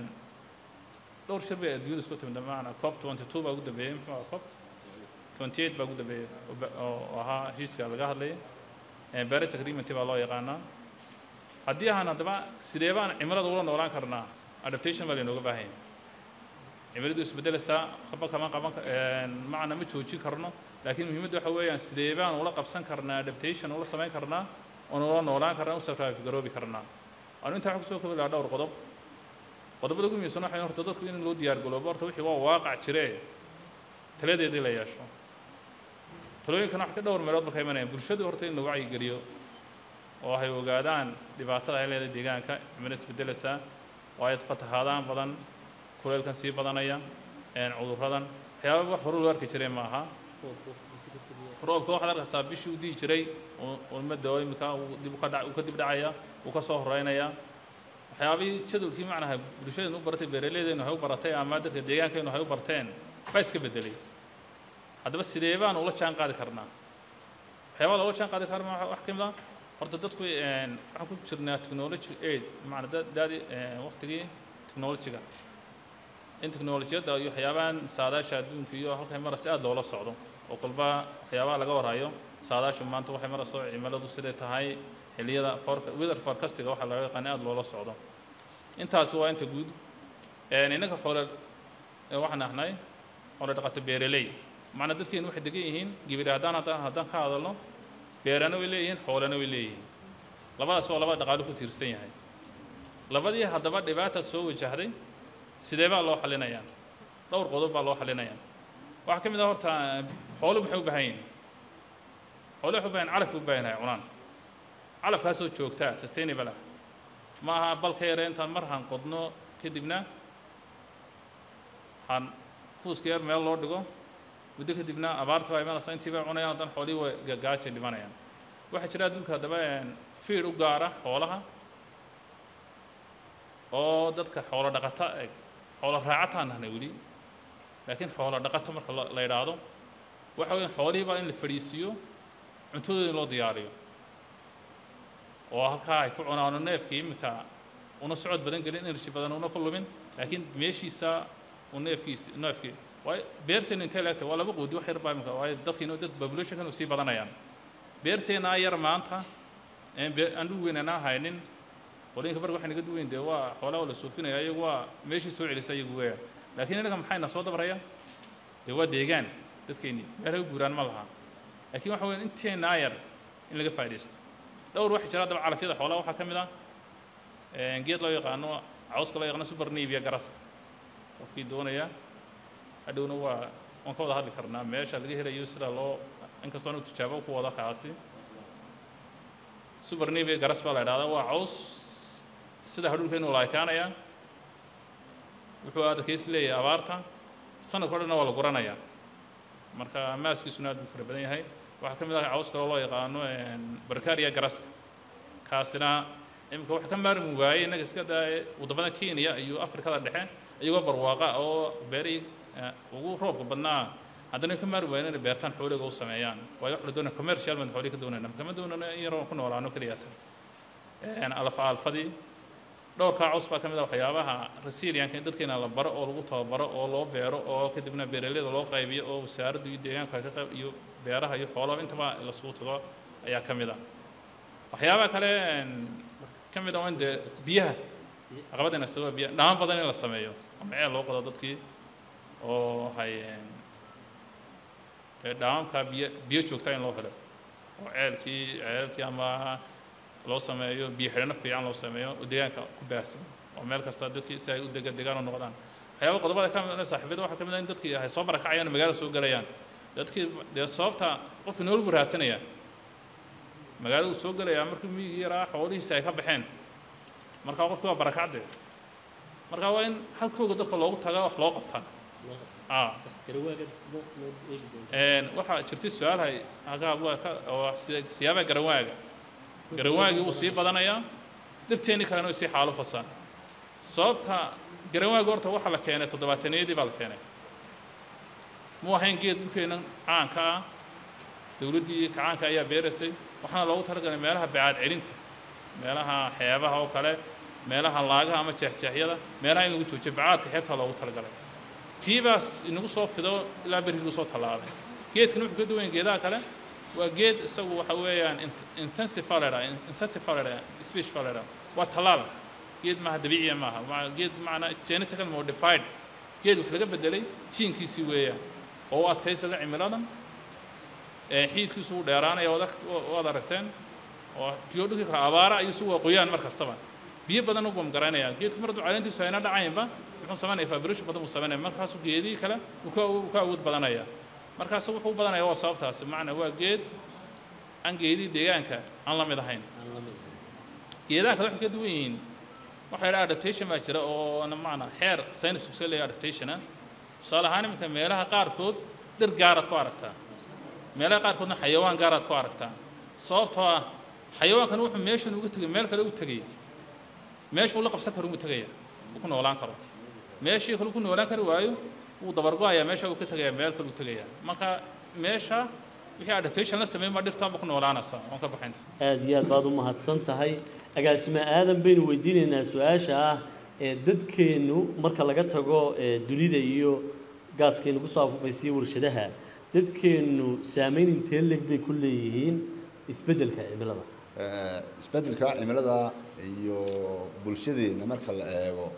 dhowr shir bay adduunyada isku timid macnaa cop twenty two baa ugu dambeeyey muxuu ahaa cop twenty eight baa ugu dambeeyey oo ba- oo ahaa heshiiska laga hadlayay paris agreement baa loo yaqaanaa haddii ahaan haddaba sidee baan cimilada ula noolaan karnaa adaptation baa laynooga baahan yahay cimiladu isbedelaysaa qaba kama qaban ka- een, macna ma joojin karno laakiin muhiimadda waxa weeyaan sidee baan ula qabsan karnaa adaptation ula samayn karnaa oon ula noolaan karnaa u survive garoobi karnaa anu intaa waxaan kusoo kobi lahaa dhowr qodob qodobada ugu muhiimsan waxay horta dadku in loo diyaar galoobo horta wixii waa waaqac jiree taladeedii la yeesho talooyinkana wax ka dhowr meelood ba ka imanayaan bulshadu horta in la wacyigeliyo oo ay ogaadaan dhibaatada ay leedahay deegaanka cimilo isbedelaysaa oo ay fatahaadaan badan kuleylkan sii badanaya een cudurradan waxyaaba wax hore loo arki jiray ma aha roobka waxaad arkaysaa bishii u dihi jiray oo- oo ummadda oo imika uu dib u ka dhac uu ka dib dhacaya uu ka soo horeynaya waxyaabihii jadwalkii macnaha bulshadeennu u baratay beeraleydeenu hay u baratay ama dadka deegaankeennu hay u barteen baa iska bedelay haddaba sidee baan ula jaan qaadi karnaa waxyaabaa loola jaan qaadi karna waxa- wax ka mid ah horta dadku een, waxaan ku jirnaa technology aid macna da- daadii een, waqtigii technology-ga in technolojiyadda iyo waxyaabahan saadaasha adduunka iyo halkay maraysa aad loola socdo oo kolba waxyaabaha laga warhayo saadaashu maanta waxay marayso cimiladu siday tahay xilliyada foorka weather forecastiga waxaa laga yaqaana aad loola socdo intaasi waa inta guud een, innaga xoole ee waxaan ahnay xoole dhaqato beeraley macna dadkeenu waxay degan yihiin gibir haddaan haddaan haddaan ka hadalno beerana way leeyihiin xoolana way leeyihiin labadaas waa labada dhaqaalo ku tiirsan yahay labadii haddaba dhibaata soo wajahday sidee baa loo xalinayaa dhowr qodob baa loo xalinayaa waxaa ka mid ah horta xooluhu maxay u baahan yihiin xooluhu waxay u baahan calaf bay u baahan yahay cunaan calafkaasoo joogtaa sustainable ah ma aha balka yare intaan mar han qodno kadibna han fuuska yar meel loo dhigo muddo kadibna abaarta baa imanaysa intii bay cunayaan haddana xoolihii way gagaajay dhimanayaan waxaa jira adduunka haddaba fiid u gaara xoolaha oo dadka xoolo dhaqata eg xoolo raacataan nahnay weli laakiin xoolo dhaqato marka la la yidhaahdo waxa weeyaan xoolihii baa in la fadhiisiiyo cuntadooda in loo diyaariyo oo halkaa ay ku cunaano neefkii iminka una socod badan gelin energy badan una ku lumin laakiin meeshiisa uu neefkiisi neefkii waayo beerteenu intee leegta waa laba qoodi wax yar baa iminka waayo dadkiina dad populationkan sii badanayaan beerteennaa yar maanta een bee- aan dhul weyn anaa haynin qolooyinka barga waxay naga duweyn dee waa xoolaha waa la suufinaya iyagu waa meeshii soo celisa iyagu weeyaan laakiin innaga maxayna soo dabraya dee waa deegaan dadkeennii meelhay u guuraan ma laha laakiin waxa weeyaan inteennaa yar in laga faaidaysto dhowr waxaa jira haddaba calafyada xoolaha waxaa ka mid ah een geed loo yaqaano cawska loo yaqaano super navia garaska qofkii doonaya hadhowna waa waan ka wada hadli karnaa meesha laga helayo sida loo inkastoo anu tijaabo ku wado kaasi super navia garas baa la idhahdaa waa caws sida hadhuulkeenu laaykaanaya wuxuu adkaysi leeyahay abaarta sanadka o dhanna waa la guranayaa marka maaskiisuna aad buu fara badan yahay waxaa ka mid ah caws kaloo loo yaqaano barkaria garaska kaasina imika wax ka maarmi waayey innaga iska daa waddamada kenya iyo afrikada dhexe iyagoo barwaaqa oo beerihii eh, ugu roobka badnaa haddana ka maarmi waayeen inay beertaan xooliga u sameeyaan waayo wax la doonaya commercial baan xoolihi ka doonayna kama doonana in yaroo ku noolaano keliya tan alfa alfadii dhowrkaa caws baa ka mid ah waxyaabaha resilianka in dadkeena la baro oo lagu tababaro oo loo beero oo kadibna beeraleyda loo qaybiyo oo wasaaradda iyo deegaanka ay ka qayb iyo beeraha iyo xoolaha intaba lasugu tago ayaa ka mid ah waxyaabaha kale een, ka mid ah waa in dee biyaha caqabadayna sababa biyaha dhamaan badan in la sameeyo ama ceel loo qodo dadkii oo hay een, ee dhaamamka biyo biyo joogtaa in loo helo oo ceelkii ceelkii ama loo sameeyo biyo xidhano fiican loo sameeyo oo deegaanka ku baahsan oo meel kasta dadkii si ay u dega degaan u noqdaan waxyaaba qodobada ka mid ah saaxiibada waxaa ka mid ah in dadkii ay soo barakacayaan oo magaala soo gelayaan dadkii dee sababta qofki nool buu raadsanaya magaalada uu soo gelayaa markii miyigii yaraa xoolihiisi ay ka baxeen markaa qofki waa barakacde marka waa in halkooga dadka loogu taga wax loo qabtaa ah Een, waxaa jirtay su-aalhay agaab waa ka oo sida siyaabaha garanwaaga garanwaagii wuu sii badanayaa dhirteennii kalena way sii xaalo fasaan sababta garanwaaga horta waxaa la keenay toddobaataniyadii baa la keenay mu ahayn geed dhulkeennan caanka ah dowladdii kacaanka ayaa beeraysay waxaana loogu talagalay meelaha bacaad celinta meelaha xeebaha oo kale meelaha laagaha ama jeexjeexyada meelaha in lagu joojiyo bacaadka xeebtaa loogu talagalay tiibaas inagu soo fido ilaa berriguu soo tallaabay geedkan wuxuu ka duwan yahay geedaha kale waa geed isagu waxa weeyaan intensive baa la idhaha incentive baa la idhaha speech baa la idhaha waa tallaal geed maaha dabiiciya maaha waa geed macnaa genetical modified geed wax laga bedelay jiinkiisii weeyaan oo u adkaysada cimiladan ee xiidkiisu u dheeraanaya waad ag- waad aragteen oo biyo dhulkii kale abaara iyo isugu waa qoyaan mar kastaba biyo badan ugu garanaya geedku mar hadduu caleentiisu ayna dhacaynba muxuu samaynaya evaporation badan buu samaynaya markaasuu geedihii kale uu ka uu ka awood badanaya markaas wuxuu u badanaya waa sababtaasi macnaa waa geed aan geedihii deegaanka aan la mid ahayn geedaha kale waxay ka duwan yihiin waxa la yidhaha adaptation baa jira oo na macnaa xeer science ugsa leeyahay adaptation ah tusaale ahaan iminka meelaha qaarkood dhir gaaraad ku aragtaa meelaha qaarkoodna xayawaan gaaraad ku aragtaa sababtoo ah xayawaankan wuxuu meeshan uga tegay meel kale u tegay meeshuu la qabsan karo umu tegaya uu ku noolaan karo meeshii kale ku noolaan kari waayo wuu dabargo-ayaa meesha uu ka tegaya meel kale u tegaya marka meesha wixii adaptation la sameyn baa dhirtaanba ku noolaanaysa oon ka baxaynta aada iyo aad baad u mahadsan tahay agaasime aadan baynu weydiinaynaa su-aasha ah ee dadkeennu marka laga tago ee dunida iyo gaaskeennu kusoo afuufaysiyo warshadaha dadkeennu saameyn intee leg bay ku leeyihiin isbeddelka cimilada Eh, isbeddelka cimilada iyo bulshadeenna marka la eego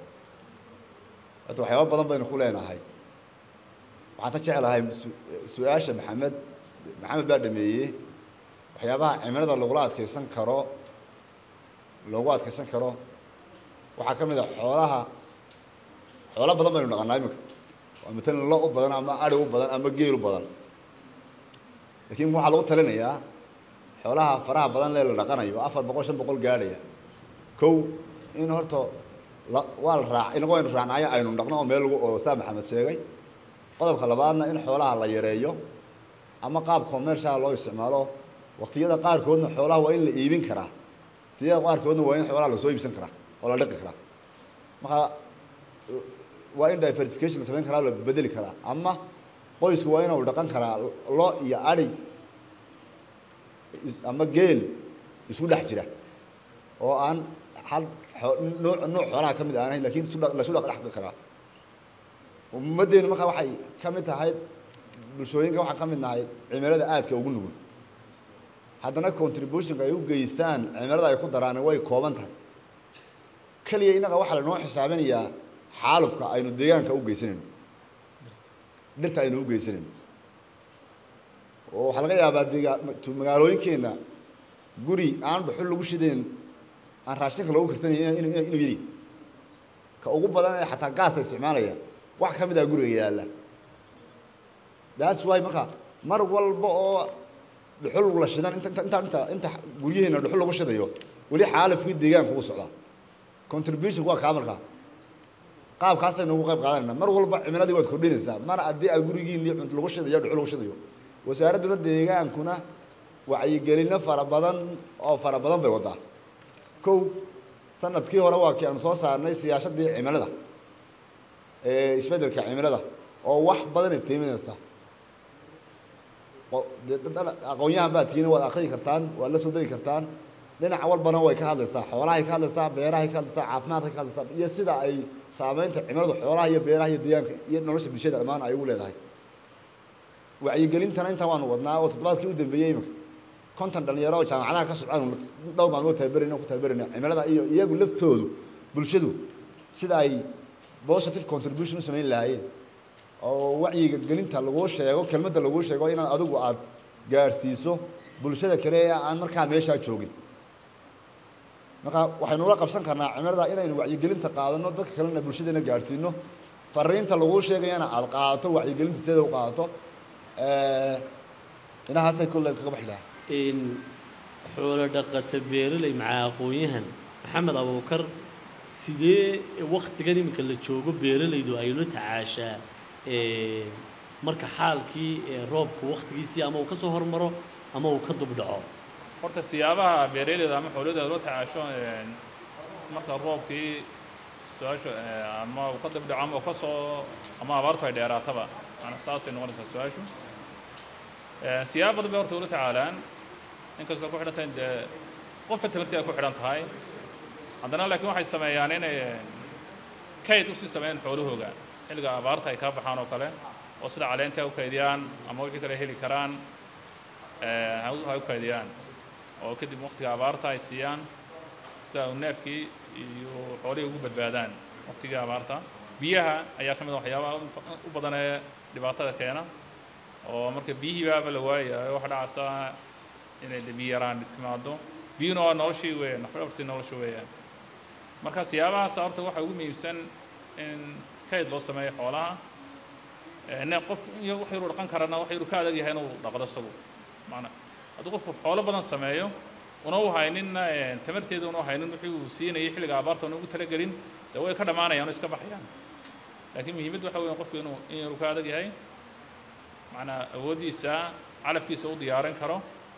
horta waxyaaba badan baynu ku leenahay waxaan ka jeclahay su- su-aasha maxamed maxamed baa dhameeyey waxyaabaha cimilada lagula adkeysan karo loogu adkeysan karo waxaa ka mid a xoolaha xoolo badan baynu dhaqanaa iminka waa matalan lo u badan ama ari u badan ama geel u badan laakiin waxaa lagu talinayaa xoolaha faraha badan lee la dhaqanayo afar boqol shan boqol gaadhaya kow in horta la waa la raac inagu aynu raacnaayo aynu dhaqno oo meel lagu oo saa maxamed sheegay qodobka labaadna in xoolaha la yareeyo ama qaab commercial loo isticmaalo waqtiyada qaarkoodna xoolaha waa in la iibin karaa waqtiyada qaarkoodna waa in xoolaha lasoo iibsan karaa oo la dhaqi karaa marka waa in diversification la samayn karaa la bedeli karaa ama qoysku waa inuu dhaqan karaa lo iyo adhi is- ama geel isku dhex jira oo aan hal xoo- nuuc nuuc xoolaha ka mid aan ahayn lakin isu dha- la isu dha- dhaqi karaa ummaddeenu marka waxay ka mid tahay bulshooyinka waxaan ka mid nahay cimilada aadka ugu nugul haddana contributionka ay u geystaan cimilada ay ku daraan way kooban tahay keliya innaga waxaa lanoo xisaabinayaa xaalufka aynu deegaanka u geysanayno dhirta aynu u geysanayno oo waxaa laga yaabaa deega tu- magaalooyinkeenna guri aan dhuxul lagu shidayn aan raashinka loogu kartanayn inu- inu- inuu yidhi ka ugu badan ee xataa gaasta isticmaalaya wax ka mid ah guriga yaalla that's why marka mar walba oo dhuxul la shidan inta inta inta inta inta guryaheena dhuxul lagu shidayo weli xaalafkii deegaanka u socdaa contribution waa kaa markaa qaabkaasaynu ugu qayb qaadanayna mar walba cimiladii waad kordhinaysaa mar haddii aad gurigiinii cunto lagu shidayo dhuxul lagu shidayo wasaaradduna deegaankuna wacyigelino fara badan oo fara badan bay wadaa kow sanadkii hore waa kii aanu soo saarnay siyaasaddii cimilada ee isbeddelka cimilada oo wax badan iftiiminaysa oo dee dad dhan aqoon-yahan baa tihiin waad akhriyi kartaan waad la soo degi kartaan dhinac walbana way ka hadlaysaa xoolahay ka hadlaysaa beerahay ka hadlaysaa caafimaadkay ka hadlaysaa iyo sida ay saameynta cimiladu xoolaha iyo beeraha iyo deegaanka iyo nolosha bulshada dhammaan ay ugu leedahay wacyigelintana intaa waanu wadnaa oo toddobaadkii u dambeeyey imika konton dhalinyaro oo jaamacadaha ka socdaan dhowr maalmood tababarayna ku tababarayna cimilada iyo iyagu laftoodu bulshadu sida ay positive contribution u samayn lahaayeen oo wacyiga gelinta laguu sheego kelmadda laguu sheego inaad adigu aad gaadhsiiso bulshada kale ee aan markaa meeshaa joogin marka waxaynu ula qabsan karnaa cimilada inaynu wacyigelinta qaadano dadka kalena bulshadeena gaadhsiino fariinta laguu sheegayana aada qaadato wacyigelinta sideeda u qaadato inahaasay kolley kaga baxi lahaa in xoolo dhaqata beeraley macaa aqoon-yahan maxamed abuukar sidee waktigan iminka la joogo beeralaydu ay la tacaashaa ee, marka xaalkii ee, roobku waktigiisii ama uu ka soo hormaro ama uu ka dub dhaco horta siyaabaha beeraleyda ama xoolahooda loo tacaasho een, marka roobkii su-aashu eh, ama uu ka dib dhaco ama uu ka soo ama abaartu ay dheeraataba maanaa saasay noqonaysaa su-aashu Eh, siyaabo badan bay horta ula tacaalaan inkastoo ku xidhan tahay dee qofka tamartii ay ku xidhan tahay haddana laakiin waxay sameeyaan inay kayd usii sameeyaan xoolahooga xilliga abaarta ay kaa baxaan oo kale oo sida caleenta u kaydiyaan ama wixii kale heli karaan eh, ha u- ha u kaydiyaan oo kadib waqtiga abaarta ay siiyaan sida uu neefkii iyo xoolihii ugu badbaadaan waqtigii abaarta biyaha ayaa ka mid a waxyaabaha u- u badan ee dhibaatada keena oo marka biyihii baaba la waayayo waxa dhacaysa inay de biyo yaraan timaado biyuna waa noloshii weeyaan nafdhabartii nolosha weeyaan marka siyaabahaas horta waxa ugu muhiimsan in kayd loo sameeyo xoolaha Eh, ne qof iyo wax yaruu dhaqan karana wax yaruu ka adag yahay inuu dhaqdo isagu maana hadduu qofku xoolo badan sameeyo una u hayninna eh, tamarteeda una u haynin wixii uu siinayay xilliga abaarta una ugu talagelin dee way ka dhammaanayaan oo iska baxayaan laakiin muhiimaddu waxa weeyaan qofku inuu in yaruu ka adag yahay macnaa awooddiisa calafkiisa u diyaarin karo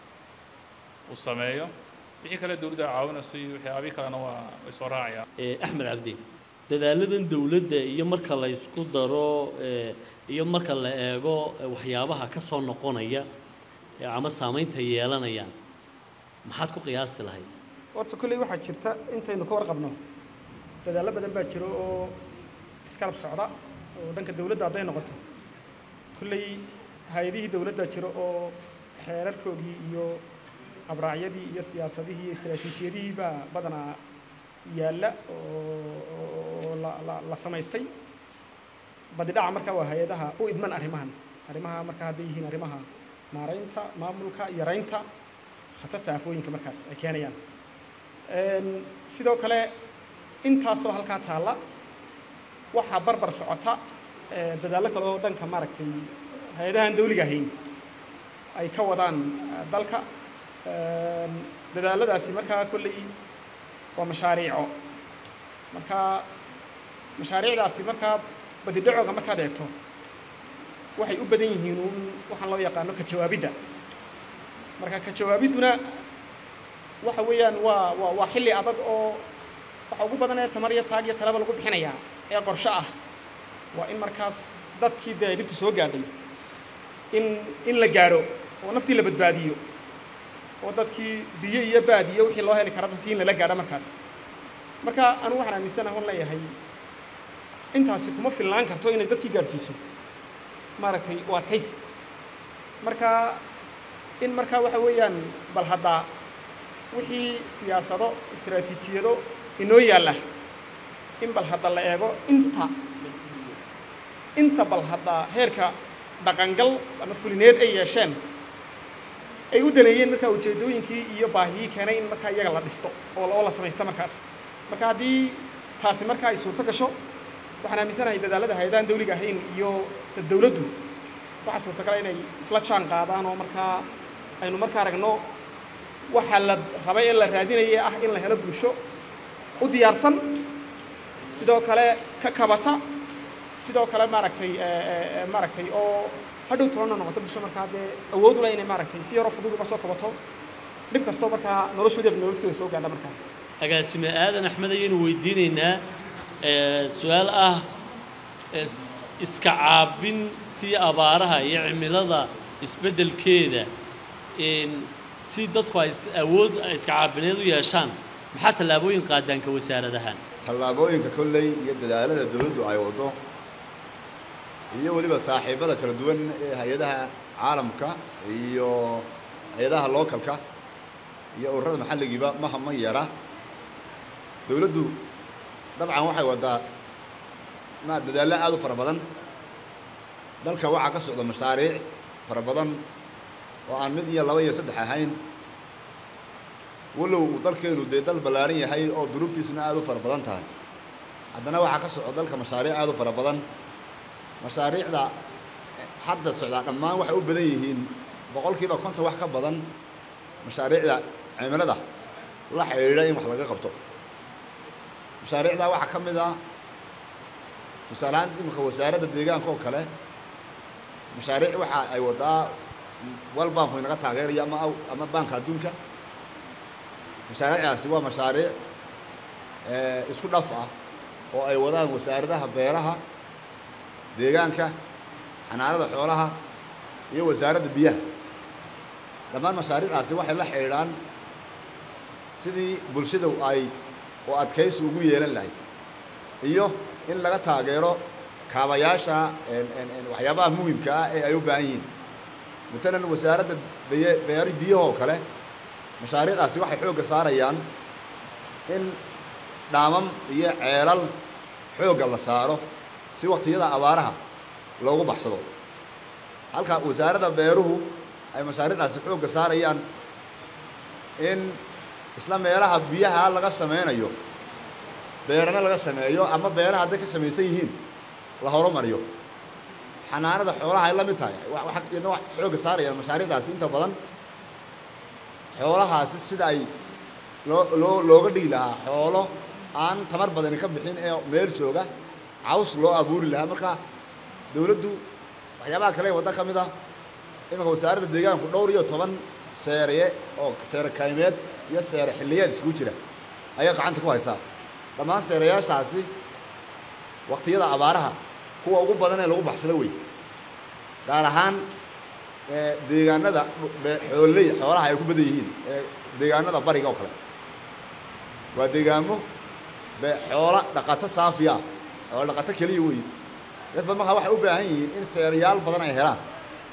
uu sameeyo wixii kale dowladda caawinayso iyo waxyaabihi kalena waa way soo raacayaan Eh, axmed cabdi dadaaladan dowladda iyo marka la isku daro eh, iyo marka la eego eh, waxyaabaha ka soo noqonaya eh, ama saamaynta yeelanayaan maxaad ku qiyaasi lahayd horta kolley waxaa jirta intaynu ka warqabno dadaallo badan baa jiro oo iskalab socda oo dhanka dowladda hadday noqoto kolley hay-adihii dowladda jiro oo xeerarkoodii iyo abraacyadii iyo siyaasadihii iyo istaraatiijiyadihii baa badanaa yaalla oo oo la, la, la samaystay badidhaca marka waa hay-adaha u idman arrimahan arrimaha marka hadday yihiin arrimaha maaraynta maamulka yaraynta khatarta aafooyinka markaas ay keenayaan Een, sidoo kale intaasoo halkaa taalla waxaa barbar socota ee, dadaallo kale oo dhanka maaragtay hay-adahan dawliga ahayn ay ka wadaan eh, dalka Een, dadaalladaasi markaa kolley waa mashaariico marka mashaariicdaasi markaa badidhacooga markaad eegto waxay u badan yihiin uun waxaan loo yaqaano ka jawaabidda marka ka jawaabidduna waxa weeyaan waa waa waa xilli adag oo waxa ugu badan ee tamar iyo taag iyo talaba lagu bixinayaa ee qorshe ah waa in markaas dadkii dee dhibtu soo gaadhay in in la gaadho oo naftii la badbaadiyo oo dadkii biyo iyo baad iyo wixii loo heli kara dadkii in lala gaadho markaas marka anigu waxaan aaminsanahay on leeyahay intaasi kuma filnaan karto inay dadkii gaadhsiiso maaragtay u adkaysi marka in markaa waxa weeyaan bal haddaa wixii siyaasado istaraatiijiyado inoo yaalla in bal hadda la eego inta inta bal hadda heerka dhaqangal ama fulineed ay yeesheen ay u daneeyeen markaa ujeeddooyinkii iyo baahiyii keenay in markaa iyaga la dhisto oo oo la samaysto markaas marka haddii taasi markaa ay suurto gasho waxaan aaminsanahay dadaallada hay-adahan dawliga ahayn iyo dad dawladdu waxaa suurtagala inay isla jaan qaadaan oo markaa aynu markaa aragno waxaa la rabay ee la raadinayay ah in la helo bulsho u diyaarsan sidoo kale ka kabata sidoo kale maaragtay maaragtay oo hadhow tolana noqoto bulsho markaa dee awood u leh inay maaragtay si yaroo fudud uga soo kabato dhib kastoo markaa noloshooda nolodkooda soo gaadha markaa agaasime aadan axmed ayaynu weydiinaynaa ee, su-aal ah is- iska caabintii abaaraha iyo cimilada isbeddelkeeda in si dadku ay is- awood ay iska caabineed u yeeshaan maxaa tallaabooyin qaadaanka wasaaradahan tallaabooyinka kolley iyo dadaalada dawladdu ay waddo iyo weliba saaxiibada kala duwan ee hay-adaha caalamka iyo hay-adaha lookalka iyo ururada maxalligiiba maha ma yara dawladdu dabcan waxay waddaa ma dadaallo aad u fara badan dalka waxaa ka socda mashaariic fara badan oo aan mid iyo laba iyo saddex ahayn walow uu dalkeenu dee dal ballaaran yahay oo duruuftiisuna aad u fara badan tahay haddana waxaa ka socda dalka mashaariic aad u fara badan mashaariicda hadda socdaa dhammaan waxay u badan yihiin boqolkiiba konton wax ka badan mashaariicda cimilada la xidhiidha in wax laga qabto mashaariicdaa waxaa ka mid ah tusaale ahaan imika wasaaradda deegaanka oo kale mashaariic waxa ay waddaa wal banku inaga taageeraya ama aw- ama baanka adduunka mashaariicdaasi waa mashaariic isku dhaf ah oo ay wadaan wasaaradaha beeraha deegaanka xanaanada xoolaha iyo wasaaradda biyaha dhammaan mashaariicdaasi waxay la xidhiidhaan sidii bulshada ay oo adkaysi ugu yeelan lahayd iyo in laga taageero kaabayaasha waxyaabaha muhimka ah ee ay u baahan yihiin matalan wasaaradda beye beeri biyaha oo kale mashaariicdaasi waxay xoogga saarayaan in dhaamam iyo ceelal xoogga la saaro si waktiyada abaaraha loogu baxsado halka wasaaradda beeruhu ay mashaariicdaasi xoogga saarayaan in isla meelaha biyaha laga sameynayo beerana laga sameeyo ama beeraha hadday ka samaysan yihiin la horumariyo xanaanada xoolaha ay la mid tahay iyadna wax xoogga saarayaan mashaariicdaasi inta badan xoolahaasi sida ay loo loo looga dhigi lahaa xoolo aan tamar badani ka bixin ee meel jooga caws loo abuuri lahaa marka dawladdu waxyaabaha kale ee wadda ka mid ah imanka wasaaradda deegaanku dhowr iyo toban seereye oo seere kaymeed iyo seere xilliyeed iskugu jira ayay gacanta ku haysaa dhammaan seerayaashaasi waktiyada abaaraha kuwa ugu badan ee lagu baxsado wey gaar ahaan deegaanada xooley xoolaha ay ku badan yihiin ee deegaanada bariga oo kale waa deegaamo xoola dhaqato saafiya oo dhaqato keliya wey dadba markaa waxay u baahan yihiin in seerayaal badan ay helaan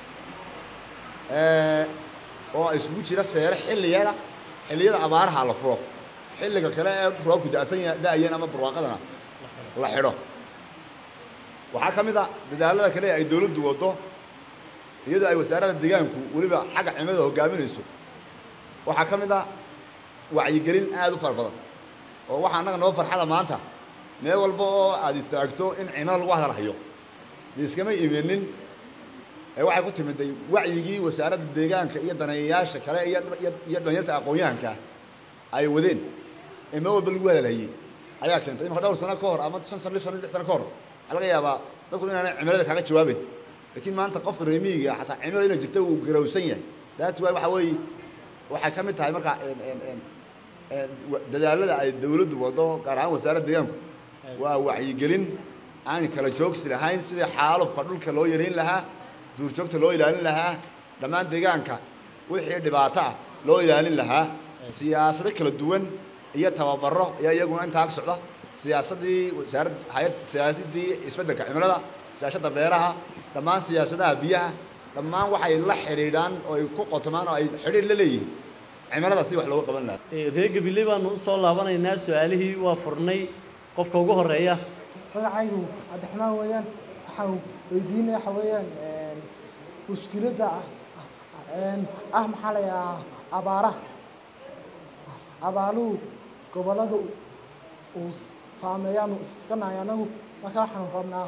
oo isugu jira seere xilliyada xilliyada abaaraha la furo xilliga kale ee roobku da'san da-ayeen ama barwaaqadana la xidho waxaa ka mid a dadaalada kale ay dawladdu waddo iyadoo ay wasaaradda deegaanku weliba xagga cimilada hogaaminayso waxaa ka mid a wacyigelin aada u fara badan oo waxaa annaga noo farxada maanta meel walba oo aad istaagto in cimilo lagu hadalhayo iskama imanin ee waxay ku timiday wacyigii wasaaradda deegaanka iyo daneeyayaasha kale iyo iyo dhalinyarta aqoon-yahanka ay wadeen ee meel walba lagu hadalhayey ayaa keentay imaka dhowr sano ka hor ama shan sano shan lix sano ka hor waxaa laga yaabaa dadku inaanay cimilada kaaga jawaabeyn laakiin maanta qofka reemiyiga xataa cimilada inay jirta uu garowsan yahay that's why waxa weeye waxay ka mid tahay marka dadaalada ay dawladdu waddo gaar ahaan wasaaradda deegaanku waa wacyigelin aan kala joogsi lahayn sidii xaalufka dhulka loo yareyn lahaa duurjoogta loo ilaalin lahaa dhammaan deegaanka wixii dhibaato ah loo ilaalin lahaa siyaasado kala duwan iyo tababaro ayaa iyaguna intaa ka socda siyaasaddii wasaarad hay-ad siyaasadii isbeddelka cimilada siyaasada beeraha dhammaan siyaasadaha biyaha dhammaan waxay la xidhiidhaan oo ay ku qotomaan oo ay xidhiidh la leeyihiin cimilada sidii wax looga qaban lahaa reer gabiley baanu usoo laabanaynaa su-aalihii waa furnay qofka ugu horeeya magacaygu cabdiraxmaan weeyaan waxaan weydiinaya waxa weeyaan mushkiladda ah ah maxaa la yidhahaa abaaraha abaaluhu gobollada uu saameeyaan iskanayo anagu marka waxaanu rabnaa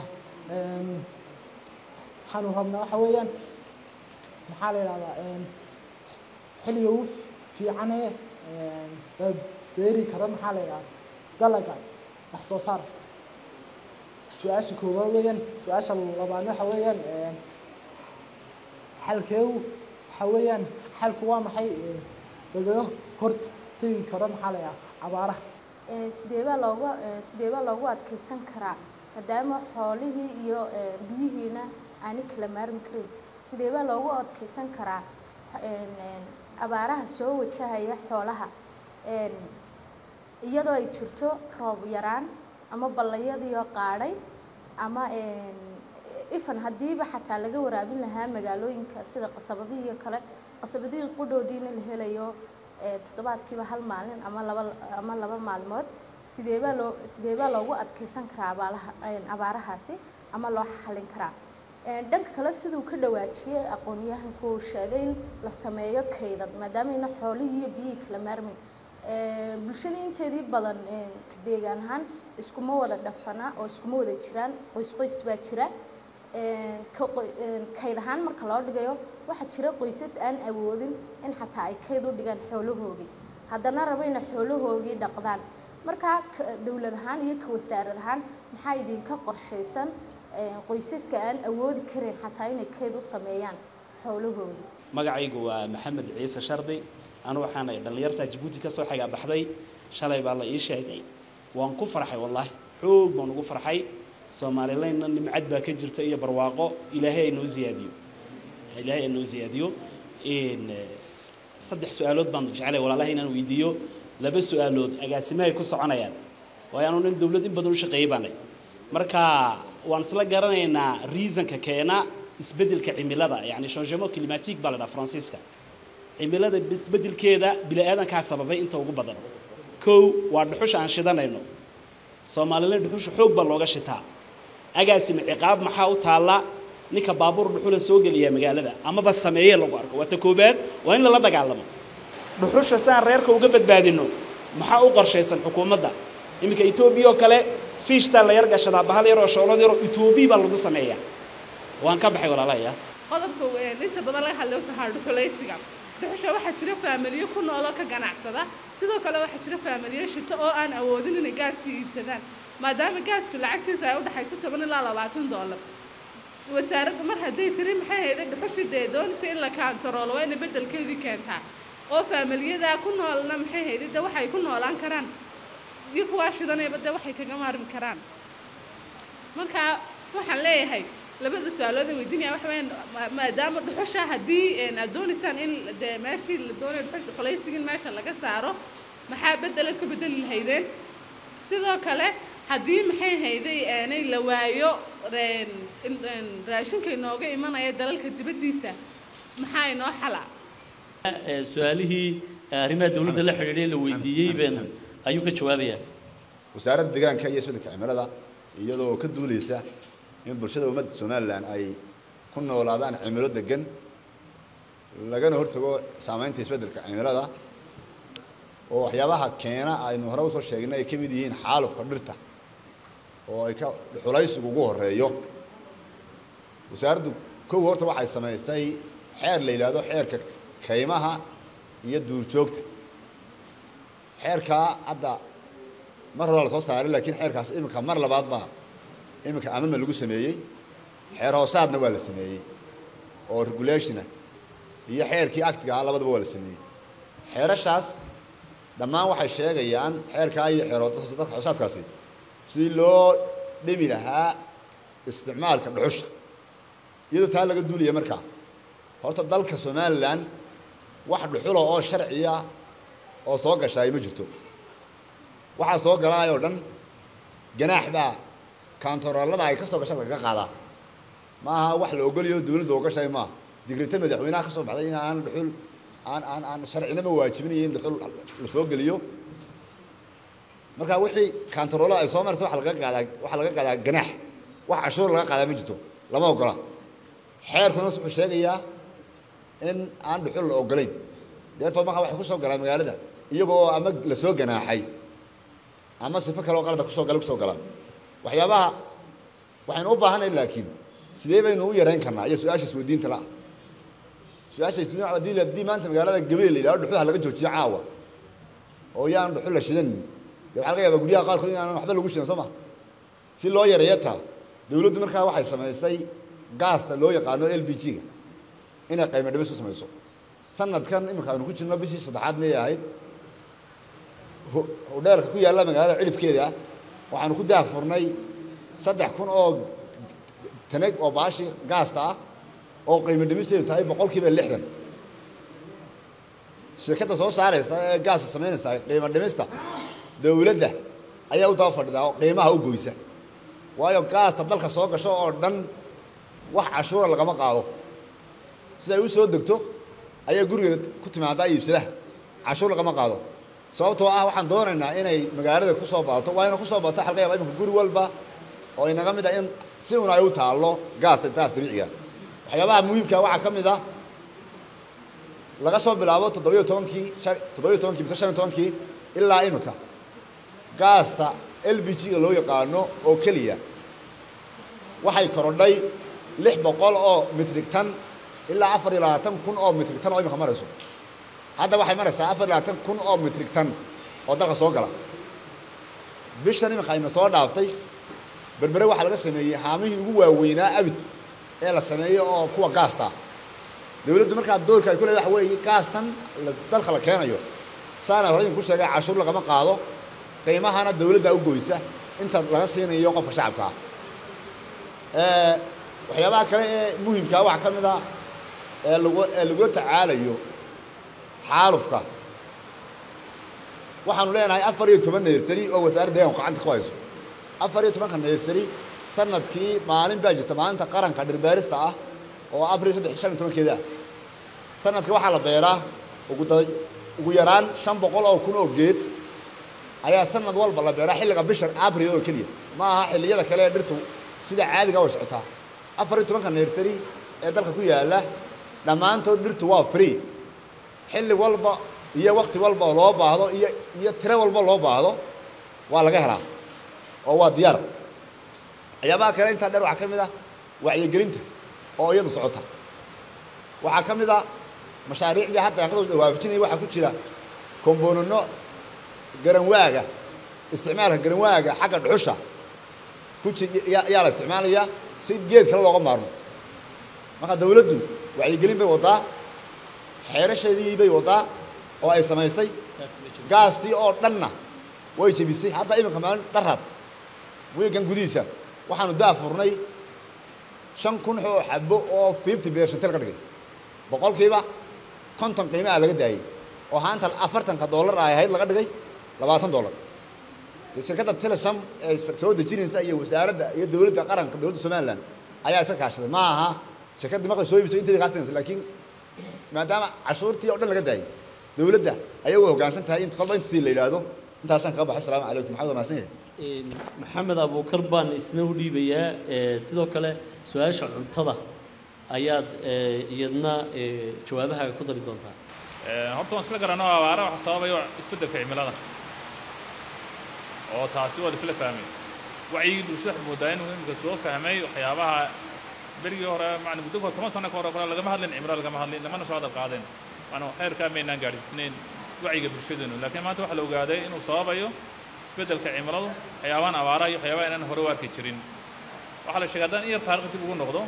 waxaanu rabnaa waxa weeyaan maxaa la yidhahdaa xilliga ugu fiicane la beeri karo maxaa la yidhahdaa dalaga wax soo saar su-aasha koowaad weeyaan su-aasha labaadna waxa weeyaan xalkeedu waxa weeyaan xalku waa maxay lagaga hor tegi karo maxaa la yidhahdaa abaaraha sidee baa loogu sidee baa loogu adkeysan karaa maadaama xoolihii iyo biyihiina aanay kala maarmi karin sidee baa loogu adkeysan karaa abaaraha soo wajahaya xoolaha iyadoo ay jirto roob yaraan ama ballayadiioo qaadhay ama ifan haddiiba xataa laga waraabin lahaa magaalooyinka sida qasabadihii iyo kale qasabadihii qudhoodiina la helayo toddobaadkiiba hal maalin ama laba ama laba maalmood sideebaa loo sideebaa loogu adkeysan karaa abaalaha abaarahaasi ama loo xalin karaa dhanka kale siduu ka dhawaajiyey aqoon-yahanku uu sheegay in la sameeyo kaydad maadaameyna xoolihii iyo biyihii kala maarmin bulshada inteedii badan deegaan ahaan iskuma wada dhafana oo iskuma wada jiraan qoys qoys baa jira kayd ahaan marka loo dhigayo waxaa jira qoysas aan awoodin in xataa ay kayd u dhigaan xoolahoogii haddana rabo inay xoolahoogii dhaqdaan markaa dowlad ahaan iyo ka wasaarad ahaan maxaa idinka qorshaysan qoysaska aan awoodi karin xataa inay kayd u sameeyaan xoolahoodii magacaygu waa maxamed ciise shardi anu waxaana dhallinyarta jabuuti ka soo xigaa baxday shalay baa la ii sheegay waan ku farxay wallaahi xoog baan ugu farxay soomaalilaynna nimcad baa ka jirta iyo barwaaqo ilaahay ay noo ziyaadiyo ilaahay ay noo ziyaadiyo in saddex su-aalood baan jeclay walaalaha inaan weydiiyo laba su-aalood agaasimahay ku soconayaan waayo anu nin dowlad in badan u shaqeeyey baanay marka waan isla garanaynaa reasonka keena isbeddelka cimilada yacni changement climatique baa la dhaha faransiiska cimilada isbeddelkeeda bini aadankaa sababay inta ugu badan kow waa dhuxusha aan shidanayno soomaaliland dhuxusha xoog baa looga shitaa agaasima ciqaab maxaa u taalla ninka baabuur dhuxula soo geliya magaalada amaba sameeye lagu arko waa ta koobaad waa in lala dagaalamo dhuxusha saan reerka uga badbaadino maxaa u qorshaysan xukuumadda iminka etoobiya oo kale fiishtaa la yar gashadaa bahal yaroo shoolad yaroo etoobiya baa lagu sameeyaa waan ka baxay walaalahaya qodobka weyn inta badan laga hadlay waxaa dhuxulaysiga dhuxusha waxaa jira faamiliyo ku nooloo ka ganacsada sidoo kale waxaa jira faamiliyo shito oo aan awoodin inay gaaskii iibsadaan maadaama gaasku lacagtiisa ay u dhaxayso toban ilaa labaatan doolar wasaaradda mar hadday tiri maxay hayday dhuxushi dee doonta in la kaantaroolo waa inay beddelkeedii keentaa oo faamiliyadaa ku noolna maxay hayday de waxay ku noolaan karaan iyo kuwaa shidanayba de waxay kaga maarmi karaan marka waxaan leeyahay labada su-aalood aan weydiinaya waxa weeyaan ma- maadaama dhuxusha haddii een aad doonaysaan in dee meeshii la doonayo dhuxusha qolaysigin meesha laga saaro maxaa beddelaad ku beddeli lahaydeen sidoo kale haddii maxay hayday aanay la waayo een in- een raashinka inooga imanaya dalalka dibaddiisa maxaa inoo xala Ee, su-aalihii arrimaha dowladda la xidhiidhay la weydiiyey been ayuu ka jawaabayaa wasaaradda deegaanka iyo isbeddelka cimilada iyadoo ka duuleysa in bulshada ummadda somalilan ay ku noolaadaan cimilo degan lagana hortago saameynta isbeddelka cimilada oo waxyaabaha keena aynu hore usoo sheegnay ay ka mid yihiin xaalufka dhirta oo ay ka xulaysigu ugu horeeyo wasaaraddu kow horta waxay samaysay xeer la yidhaahdo xeerka kaymaha iyo duurjoogta xeerkaa hadda mar hore la soo saaray laakiin xeerkaas iminka mar labaad baa iminka amama lagu sameeyey xeer hoosaadna waa la sameeyey oo regulationa iyo xeerkii actiga ah labadaba waa la sameeyey xeerashaas dhammaan waxay sheegayaan xeerkaa iyo xeer hoos- dadka hoosaadkaasi sidii loo dhimi lahaa isticmaalka dhuxusha iyadoo taa laga duulaya markaa horta dalka somalilan wax dhuxula oo sharciya oo soo gashaay ma jirto waxaa soo galaay oo dhan ganaax baa kaantaroolada ay ka soo gasha lagaga qaadaa ma aha wax la ogolayo dawladda ogashay maaha digrita madaxweynaha ka soo baxday in aan dhuxul aan aan aan sharcinaba waajibinayo in dhuxul la soo geliyo marka wixii kaantaroolada ay soo martay waxa laga qaadaa waxa laga qaadaa ganaax wax cashuur laga qaadaa ma jirto lama ogola xeerkuna wuxuu sheegayaa in aan dhuxul la ogolayn deertood markaa waxay ku soo galaan magaalada iyagoo ama la soo ganaaxay ama sifo kale oo qalada kusoo gala kusoo galaan waxyaabaha waxaynu u baahanay laakiin sidee baynu u yarayn karnaa iyo su-aasha isweydiinta la su-aasha isweydiin waxa hadii la- haddii maanta magaalada gabeel la yidhahdo dhuxulaha laga joojiyo caawa oo yaan dhuxul la shidanin dee waxaa laga yaabaa guryaha qaarkood in aanan waxba lagu shidan soo ma si loo yareeyo taa dawladdu markaa waxay samaysay gaasta loo yaqaano l b g-ga inay qaymo dhimis u samayso sanadkan iminka aynu ku jirno bishii saddexaad miyay ahayd ho- hodheelka ku yaalla magaalada cidhifkeeda waxaanu ku daahfurnay saddex kun oo taneg oo baashi gaasta ah oo qiimo dhimisteedu tahay boqolkiiba lixdan shirkadda soo saaraysa ee gaasta samaynaysa qiimo dhimista dawladda ayaa u daba fadhidaa oo qiimaha u goysa waayo gaasta dalka soo gasho oo dhan wax cashuura lagama qaado sida ay u soo degto ayaa guriga ku timaadaa iibsadaha cashuur lagama qaado sababtoo ah waxaan doonaynaa inay magaalada ku soo badato waa ina ku soo badato xalqa yaaba iminka guri walba oo inaga mid ah in si un ay u taallo gaasta gaas dabiiciga waxyaabaha muhiimka waxaa ka mid ah laga soo bilaabo toddobiyo tobankii shan toddobiyo tobankii mise shan iyo tobankii ilaa iminka gaasta l b g-ga loo yaqaano oo keliya waxay korodhay lix boqol oo mitrig tan ilaa afar iyo labaatan kun oo mitrig tan oo imika marayso hadda waxay maraysaa afar iyo labaatan kun oo mitrig tan oo dalka soo gala bishan imika ayna soo dhaaftay berbere waxaa laga sameeyey haamihii ugu waaweynaa abid ee la sameeyo oo kuwa gaasta ah dawladdu markaa doorka ay ku leedahay waxa weeye gaastan la- dalka la keenayo saana hore idinku sheegay cashuur lagama qaado qiimahana dawladda u goysa inta laga siinayo qofka shacabka ah waxyaabaha kale ee muhimkaa waxaa ka mid a ee lagu ee lagula tacaalayo xaalufka waxaanu leenahay afar iyo toban neersari oo wasaaradda deeganku gacanta ku hayso afar iyo tobanka neersari sanadkii maalin baa jirta maalinta qaranka dhirbeerista ah oo abril saddex shan iyo tobankeeda ah sanadka waxaa la beeraa ugu da ugu yaraan shan boqol oo kun oo geed ayaa sanad walba la beeraa xilliga bisha abril oo keliya ma aha xilliyada kale ee dhirtu sida caadiga way socotaa afar iyo tobanka neersari ee dalka ku yaalla dhammaantood dhirtu waa free xilli walba iyo wakti walba oo loo baahdo iyo iyo tiro walba loo baahdo waa laga helaa oo waa diyaar waxyaabaha kale intaa dheer waxaa ka mid ah wacyigelinta oo iyadu socota waxaa ka mid ah mashaariicdii hadda aan ka waafajinaya waxaa ku jira komboonino garanwaaga isticmaalka garanwaaga xagga dhuxusha ku ji yaa la isticmaalayaa si geed kale looga maarmo marka dawladdu wacyigelin bay waddaa xeerasheedii bay waddaa oo ay samaysay gaastii oo dhanna way jebisay hadda iminka maalin daraad wiigan gudihiisa waxaanu daa furnay shan kun oo xabo oo fifty percentel ka dhigay boqolkiiba konton qiimaha laga daayey oo haanta afartanka dollar ay ahayd laga dhigay labaatan dollar shirkadda telesam ee soo dejinaysa iyo wasaaradda iyo dawladda qaranka dawladda somaliland ayaa iska kaashaday ma aha shirkaddii markay soo iibso intay kaastinaysa laakiin maadaama cashuurtii oo dhan laga daayey dawladda ayay u hoggaansan tahay in kolba intasii la yidhaahdo intaasaan kaga baxay asalaamu calaykum maxamed waa mahadsan yahay maxamed abuukar baan isna u dhiibayaa sidoo kale su-aasha cuntada ayaad iyadna jawaabahaaga ku dari doontaa horta waan isla garanno abaara waxa sababayo isbeddelka cimilada oo taasi waa la isla fahmay wacyigii bulshada waxaad moodaa inuu imika soo fahmay waxyaabaha berigii hore macna muddo kahor toban sano ka hore kale lagama hadlin cimilo lagama hadlin lamana soo hadal qaadeen macna khayrkaa maynaan gaadhsiisnayn wacyiga bulshadeenu laakiin maanta waxaa la ogaaday inuu sababayo isbeddelka cimiladu waxyaabahan abaaraha iyo waxyaabaha inaan hore u arki jirin waxaa la sheegay haddaan in yar taariikh dib ugu noqdo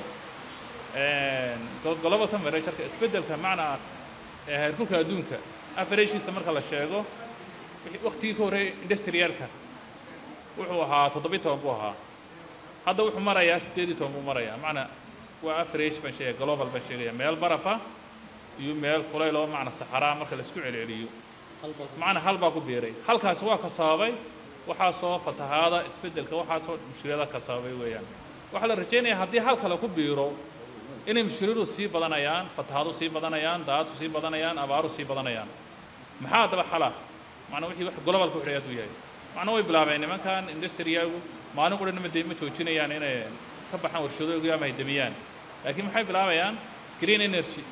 global temperatureka isbeddelka macnaa heerkulka adduunka average-kiisa marka la sheego waktigii ka horreeyay industrialka wuxuu ahaa toddobiyi toban buu ahaa hadda wuxuu marayaa siddeed iyo toban buu marayaa macnaa waa average baan sheegaya global baan sheegaya meel barafa iyo meel kulayl oo macna saxaraa marka la isku celceliyo macna hal baa ku biiray halkaasi waa ka sababay waxaasoo fatahaada isbeddelka waxaasoo mushkilada ka sababay weeyaan waxaa la rajaynayaa haddii hal kale ku biiro inay mushkiladu sii badanayaan fatahaadu sii badanayaan daadku sii badanayaan abaaru sii badanayaan maxaa haddaba xala macnaa wixii wax globalka wuxuu aad u yahay macnaa way bilaabeen nimankan industriyagu maalin qura nima ma joojinayaan inay ka baxaan warshadoogi ama ay demiyaan laakiin maxay bilaabayaan green energy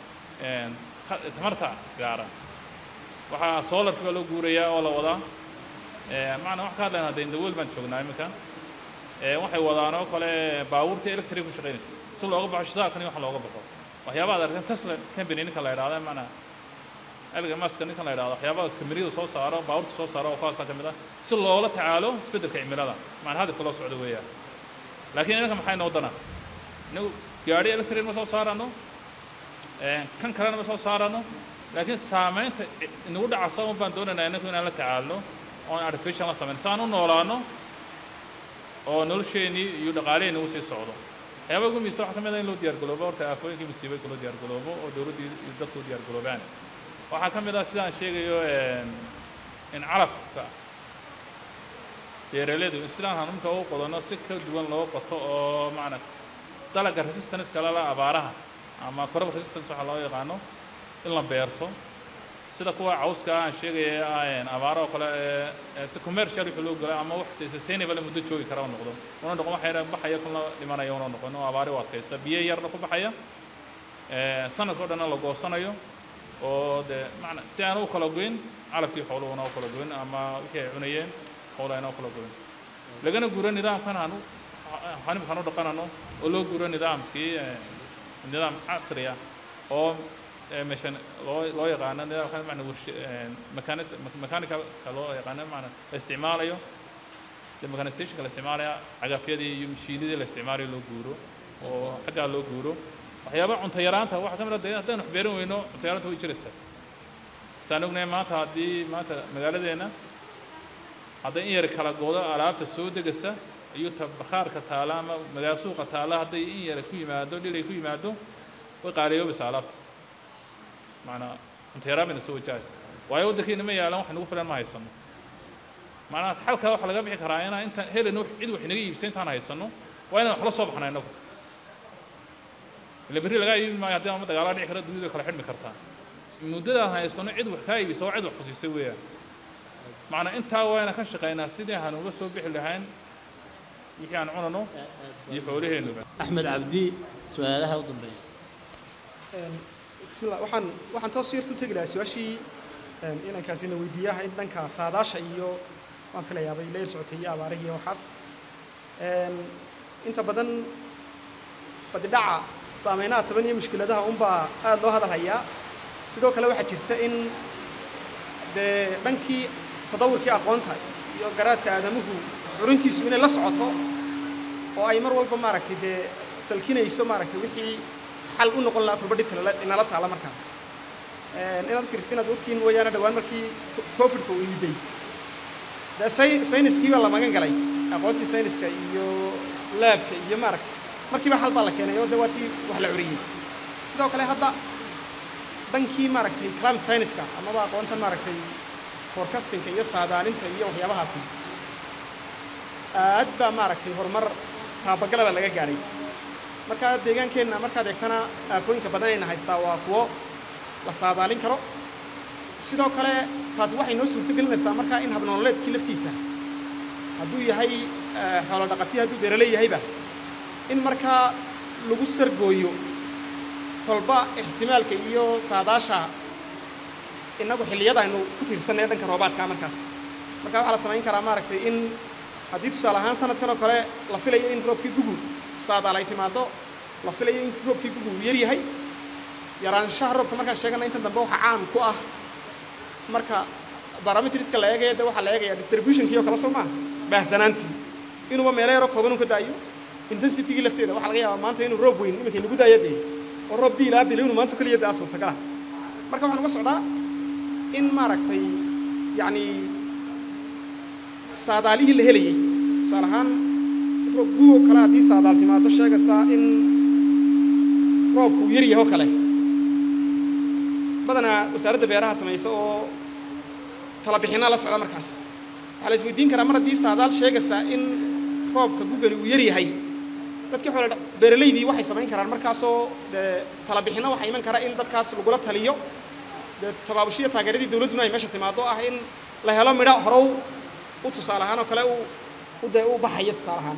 tamarta gaara waxaa solarki baa loo guurayaa oo la wadaa macnaa wax ka hadlayna hadda indawol baan joognaa iminka waxay wadaan oo kale baabuurta electric ku shaqaynaysa si looga baxo shidaalkan iyo wax looga baxo waxyaabaha ad arkan tesla company ninka la yidhahda macnaa elga maska ninkan la yidhahdo waxyaabaha kameriyada soo saaro baabuurta soo saaro oo kuwaasa ka mid ah si loola tacaalo isbeddelka cimilada macnaa hadafka loo socdo weeyaan laakiin inanka maxay noo dana inagu gaadhi electric ma soo saarano kan kalena ma soo saarano laakiin saamaynta inagu dhacasa un baan doonaynaa inagu inaan la tacaalno oon artificial la samayn saan u noolaano oo nolosheenii iyo dhaqaaleheenii u sii socdo waxyaaba ugu miisa waxaa ka mid ah in loo diyaar galoobo horta aafooyinkii musiibooyinka loo diyaar galoobo oo dowladdii iyo dadku u diyaar galoobaan waxaa ka mid ah sidaan sheegayo in calafka beeraleydu in sidaan hanumka u qodanno si ka duwan loo qoto oo macna dalagga resistance kale la abaaraha ama crop resistance waxaa loo yaqaano in la beerto sida kuwa cawska aan sheegaya abaaro oo kale si commercial wixii loo galo ama wax sustainable muddo joogi kara u noqdo una noqon wax yar baxaya kuna dhimanaya una noqon oo abaari u adkaysta biyo yarna ku baxaya sanadka o dhanna la goosanayo oo dee macna si aan u kala goyn calafkii xooluhuna u kala goyn ama wixii ay cunayeen xooluhu ayna u kala goyn lagana guuro nidaamkan hanu hanimkan u dhaqanano oo loo guuro nidaamkii nidaam casri ah oo meshan loo loo yaqaano nidaamkan macna warsh mechanic mechanica loo yaqaano macna la isticmaalayo de mechanizationka la isticmaalaya cagafyadii iyo mashiinadii la isticmaalayo loo guuro oo xaggaa loo guuro waxyaaba cunto yaraanta waxaa ka mid ah de haddaynu wax beeran weyno cunto yaraanta way jiraysaa saan ognahay maanta haddii maanta magaaladeenna hadday in yar kala goodo alaabta soo degaysa iyo ta bakhaarka taala ama magaalo suuqa taala hadday in yar ku yimaado dhilay ku yimaado way qaaliyoobaysaa alaabta macnaa cunteeraa bayna soo wajahaysa waayo waddankeena ma yaalan wax nagu filan ma haysano macnaha xalkaa waxaa laga bixi karaa inaan intaan helin cid wax inaga iibsa intaan haysano waa inaan wax la soo baxna innagu ila berri lagaa iibi maayo haddii ama dagaalaa dhici kara dunida kala xidhmi kartaa muddadaan haysano cid wax kaa iibisa waa cid wax kusiisay weeyaan macnaa intaa waa inaan ka shaqaynaa sidii aan uga soo bixi lahayn wixii aan cunano iyo xoolaheennuba axmed cabdi su-aalaha u dambeeya bismillah waxaan waxaan toos yartu tegi lahaa su-aashii inankaasina weydiiyaha in dhanka saadaasha iyo waan filayaa bay la yar socotay iyo abaarihii iyo waxaas inta badan badidhaca saameynaha taban iyo mushkiladaha unbaa aada loo hadal hayaa sidoo kale waxaa jirta in dee dhankii tadawurkii aqoonta iyo garaadka aadamuhu curintiisu inay la socoto oo ay mar walba maaragtay dee falkinayso maaragtay wixii xal u noqon lahaa kurbadhi inala taala markaa inaad fiirto inaad ogtiin mooyaane dhowaan markii covidka uu yimiday dee sayniskii baa la magan galay aqoontii sayniska iyo laabka iyo maaragtay markiiba xal baa la keenay oo dee waa tii wax la curiyey sidoo kale hadda dhankii maaragtay climate science-ka amaba aqoontan maaragtay forecastingka iyo saadaalinta iyo waxyaabahaasi aad baa maaragtay horumar taabagalaba laga gaadhay markaa deegaankeenna markaad eegtana aafooyinka badan ayna haystaa waa kuwo la saadaalin karo sidoo kale taasi waxay noo suurto gelinaysaa markaa in habnololeedkii laftiisa hadduu yahay xoolo dhaqatiya hadduu beeraley yahayba in markaa lagu sargooyo kolba ixtimaalka iyo saadaasha innagu xilliyada aynu ku tiirsanay dhanka roobaadka markaas marka waxaa la samayn karaa maaragtay in haddii tusaale ahaan sanadkan oo kale la filayo in roobkii gugu saadaal ay timaado la filayo in roobkii gugu uu yar yahay yaraanshaha roobka markaan sheegana inta dambe waxaa caan ku ah marka barometriska la eegaya de waxaa la eegaya distributionkii oo kale soo maaha baahsanaantii inuuba meelo yaroo kooban u ka daayo intensitygii lafteeda waxaa laga yaabaa maanta inuu roob weyn iminka inagu daayo dee oo roob diilaa bilo inuu maanta keliya daa suurtagala marka waxaan uga socdaa in maaragtay yacni saadaalihii la helayey tusaale ahaan roob gugo kale haddii saadaal timaado sheegaysaa in roobku uu yar yaho kale badanaa wasaaradda beeraha samaysa oo tala bixinaa la socda markaas waxaa la isweydiin karaa mar haddii saadaal sheegaysaa in roobka gugani uu yar yahay dadkii xoole beeralaydii waxay samayn karaan markaasoo dee tala bixinno waxaa iman kara in dadkaas lagula taliyo dee tabaabushiya taageeradii dawladduna ay meesha timaado ah in la helo midho horow u tusaale ahaan oo kale u u dee u baxaya tusaale ahaan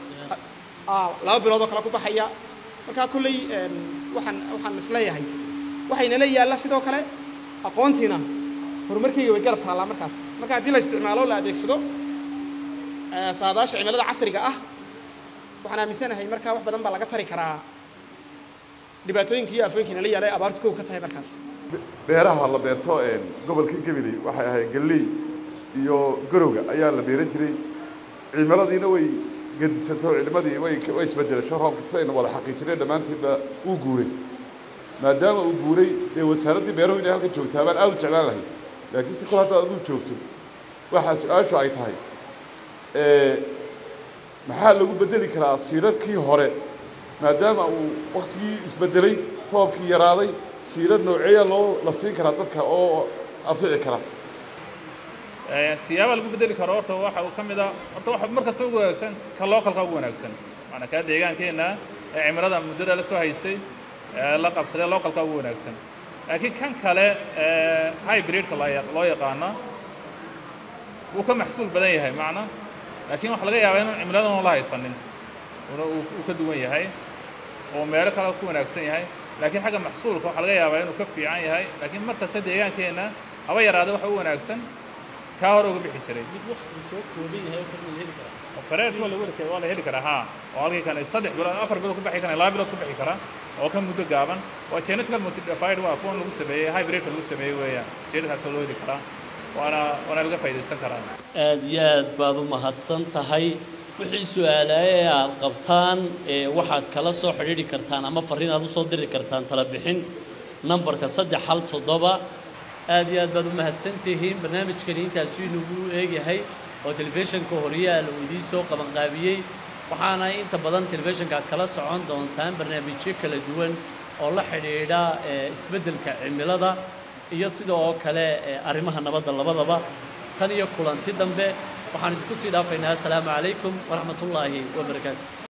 oo laba bilood oo kale ku baxaya markaa kolley waxaan waxaan isleeyahay waxaynala yaalla sidoo kale aqoontiina horumarkayga way garab taallaa markaas marka haddii la isticmaalo la adeegsado saadaasha cimilada casriga ah waxaan aaminsanahay markaa wax badan baa laga tari karaa dhibaatooyinka iyo aafooyinka inala yaalla ee abaartu kow ka tahay markaas beeraha la beerto gobolka gabiley waxay ahayd galley iyo garowga ayaa la beeran jiray cimiladiina way gedisanto cilmadii way way isbedelasho roobka sidaynu wada xaqiijinay dhammaantiinba uu guuray maadaama uu guuray dee wasaaraddii beeruhu inay halkan joogtaa baan aada u jeclaan lahay laakiin si kol haddaad aduu joogto waxaa su-aashu ay tahay maxaa lagu bedeli karaa siirarkii hore maadaama uu waktigii isbedelay roobkii yaraaday siirar nooceeya loo la siin karaa dadka oo anfici kara siyaaba lagu bedeli karo horta waxa uu ka mid a horta waxa mar kasta ugu wanaagsan ka localka ugu wanaagsan maanaa kaa deegaankeenna ee cimilada muddada la soo haystay ee la qabsaday localka ugu wanaagsan laakiin kan kale hybridka loo yaqaano wuu ka maxsuul badan yahay macna laakiin waxaa laga yaabaa inuu cimiladan la haysanin una uu ka duwan yahay oo meelo kale ku wanaagsan yahay laakiin xagga maxsuulka waxaa laga yaabaa inuu ka fiican yahay laakiin mar kasta deegaankeenna haba yaraada waxa u wanaagsan kaa hore uga bixi jiray mid waqtigu soo kooban yahay oo kale la heli karaa fareed waa la weli waa la heli karaa haa oo halkii kan saddex bilood afar bilood ku bixi kara laba bilood ku bixi kara oo ka muddo gaaban waa genetical modified waa kuwan lagu sameeyey hybridka lagu sameeyey weeyaan siirkaasoo loo heli karaa waana waana laga faa'iidaysan karaa aad iyo aad baad u mahadsan tahay wixii su-aalaye ee aad qabtaan ee waxaad kala soo xidhiidhi kartaan ama farriin aad usoo diri kartaan tala bixin nambarka saddex hal toddoba aad iyo aad baad u mahadsan tihiin barnaamijkani intaasuu inagu eegyahay oo telefishinka horyaal uu idiin soo qabanqaabiyey waxaana inta badan telefishinka aad kala socon doontaan barnaamijyo kala duwan oo la xidhiidha eh, isbeddelka cimilada iyo sida oo kale eh, arrimaha nabadda labadaba tan iyo kulanti dambe waxaan idinku sii dhaafaynaa asalaamu calaykum waraxmatullaahi wabarakaatu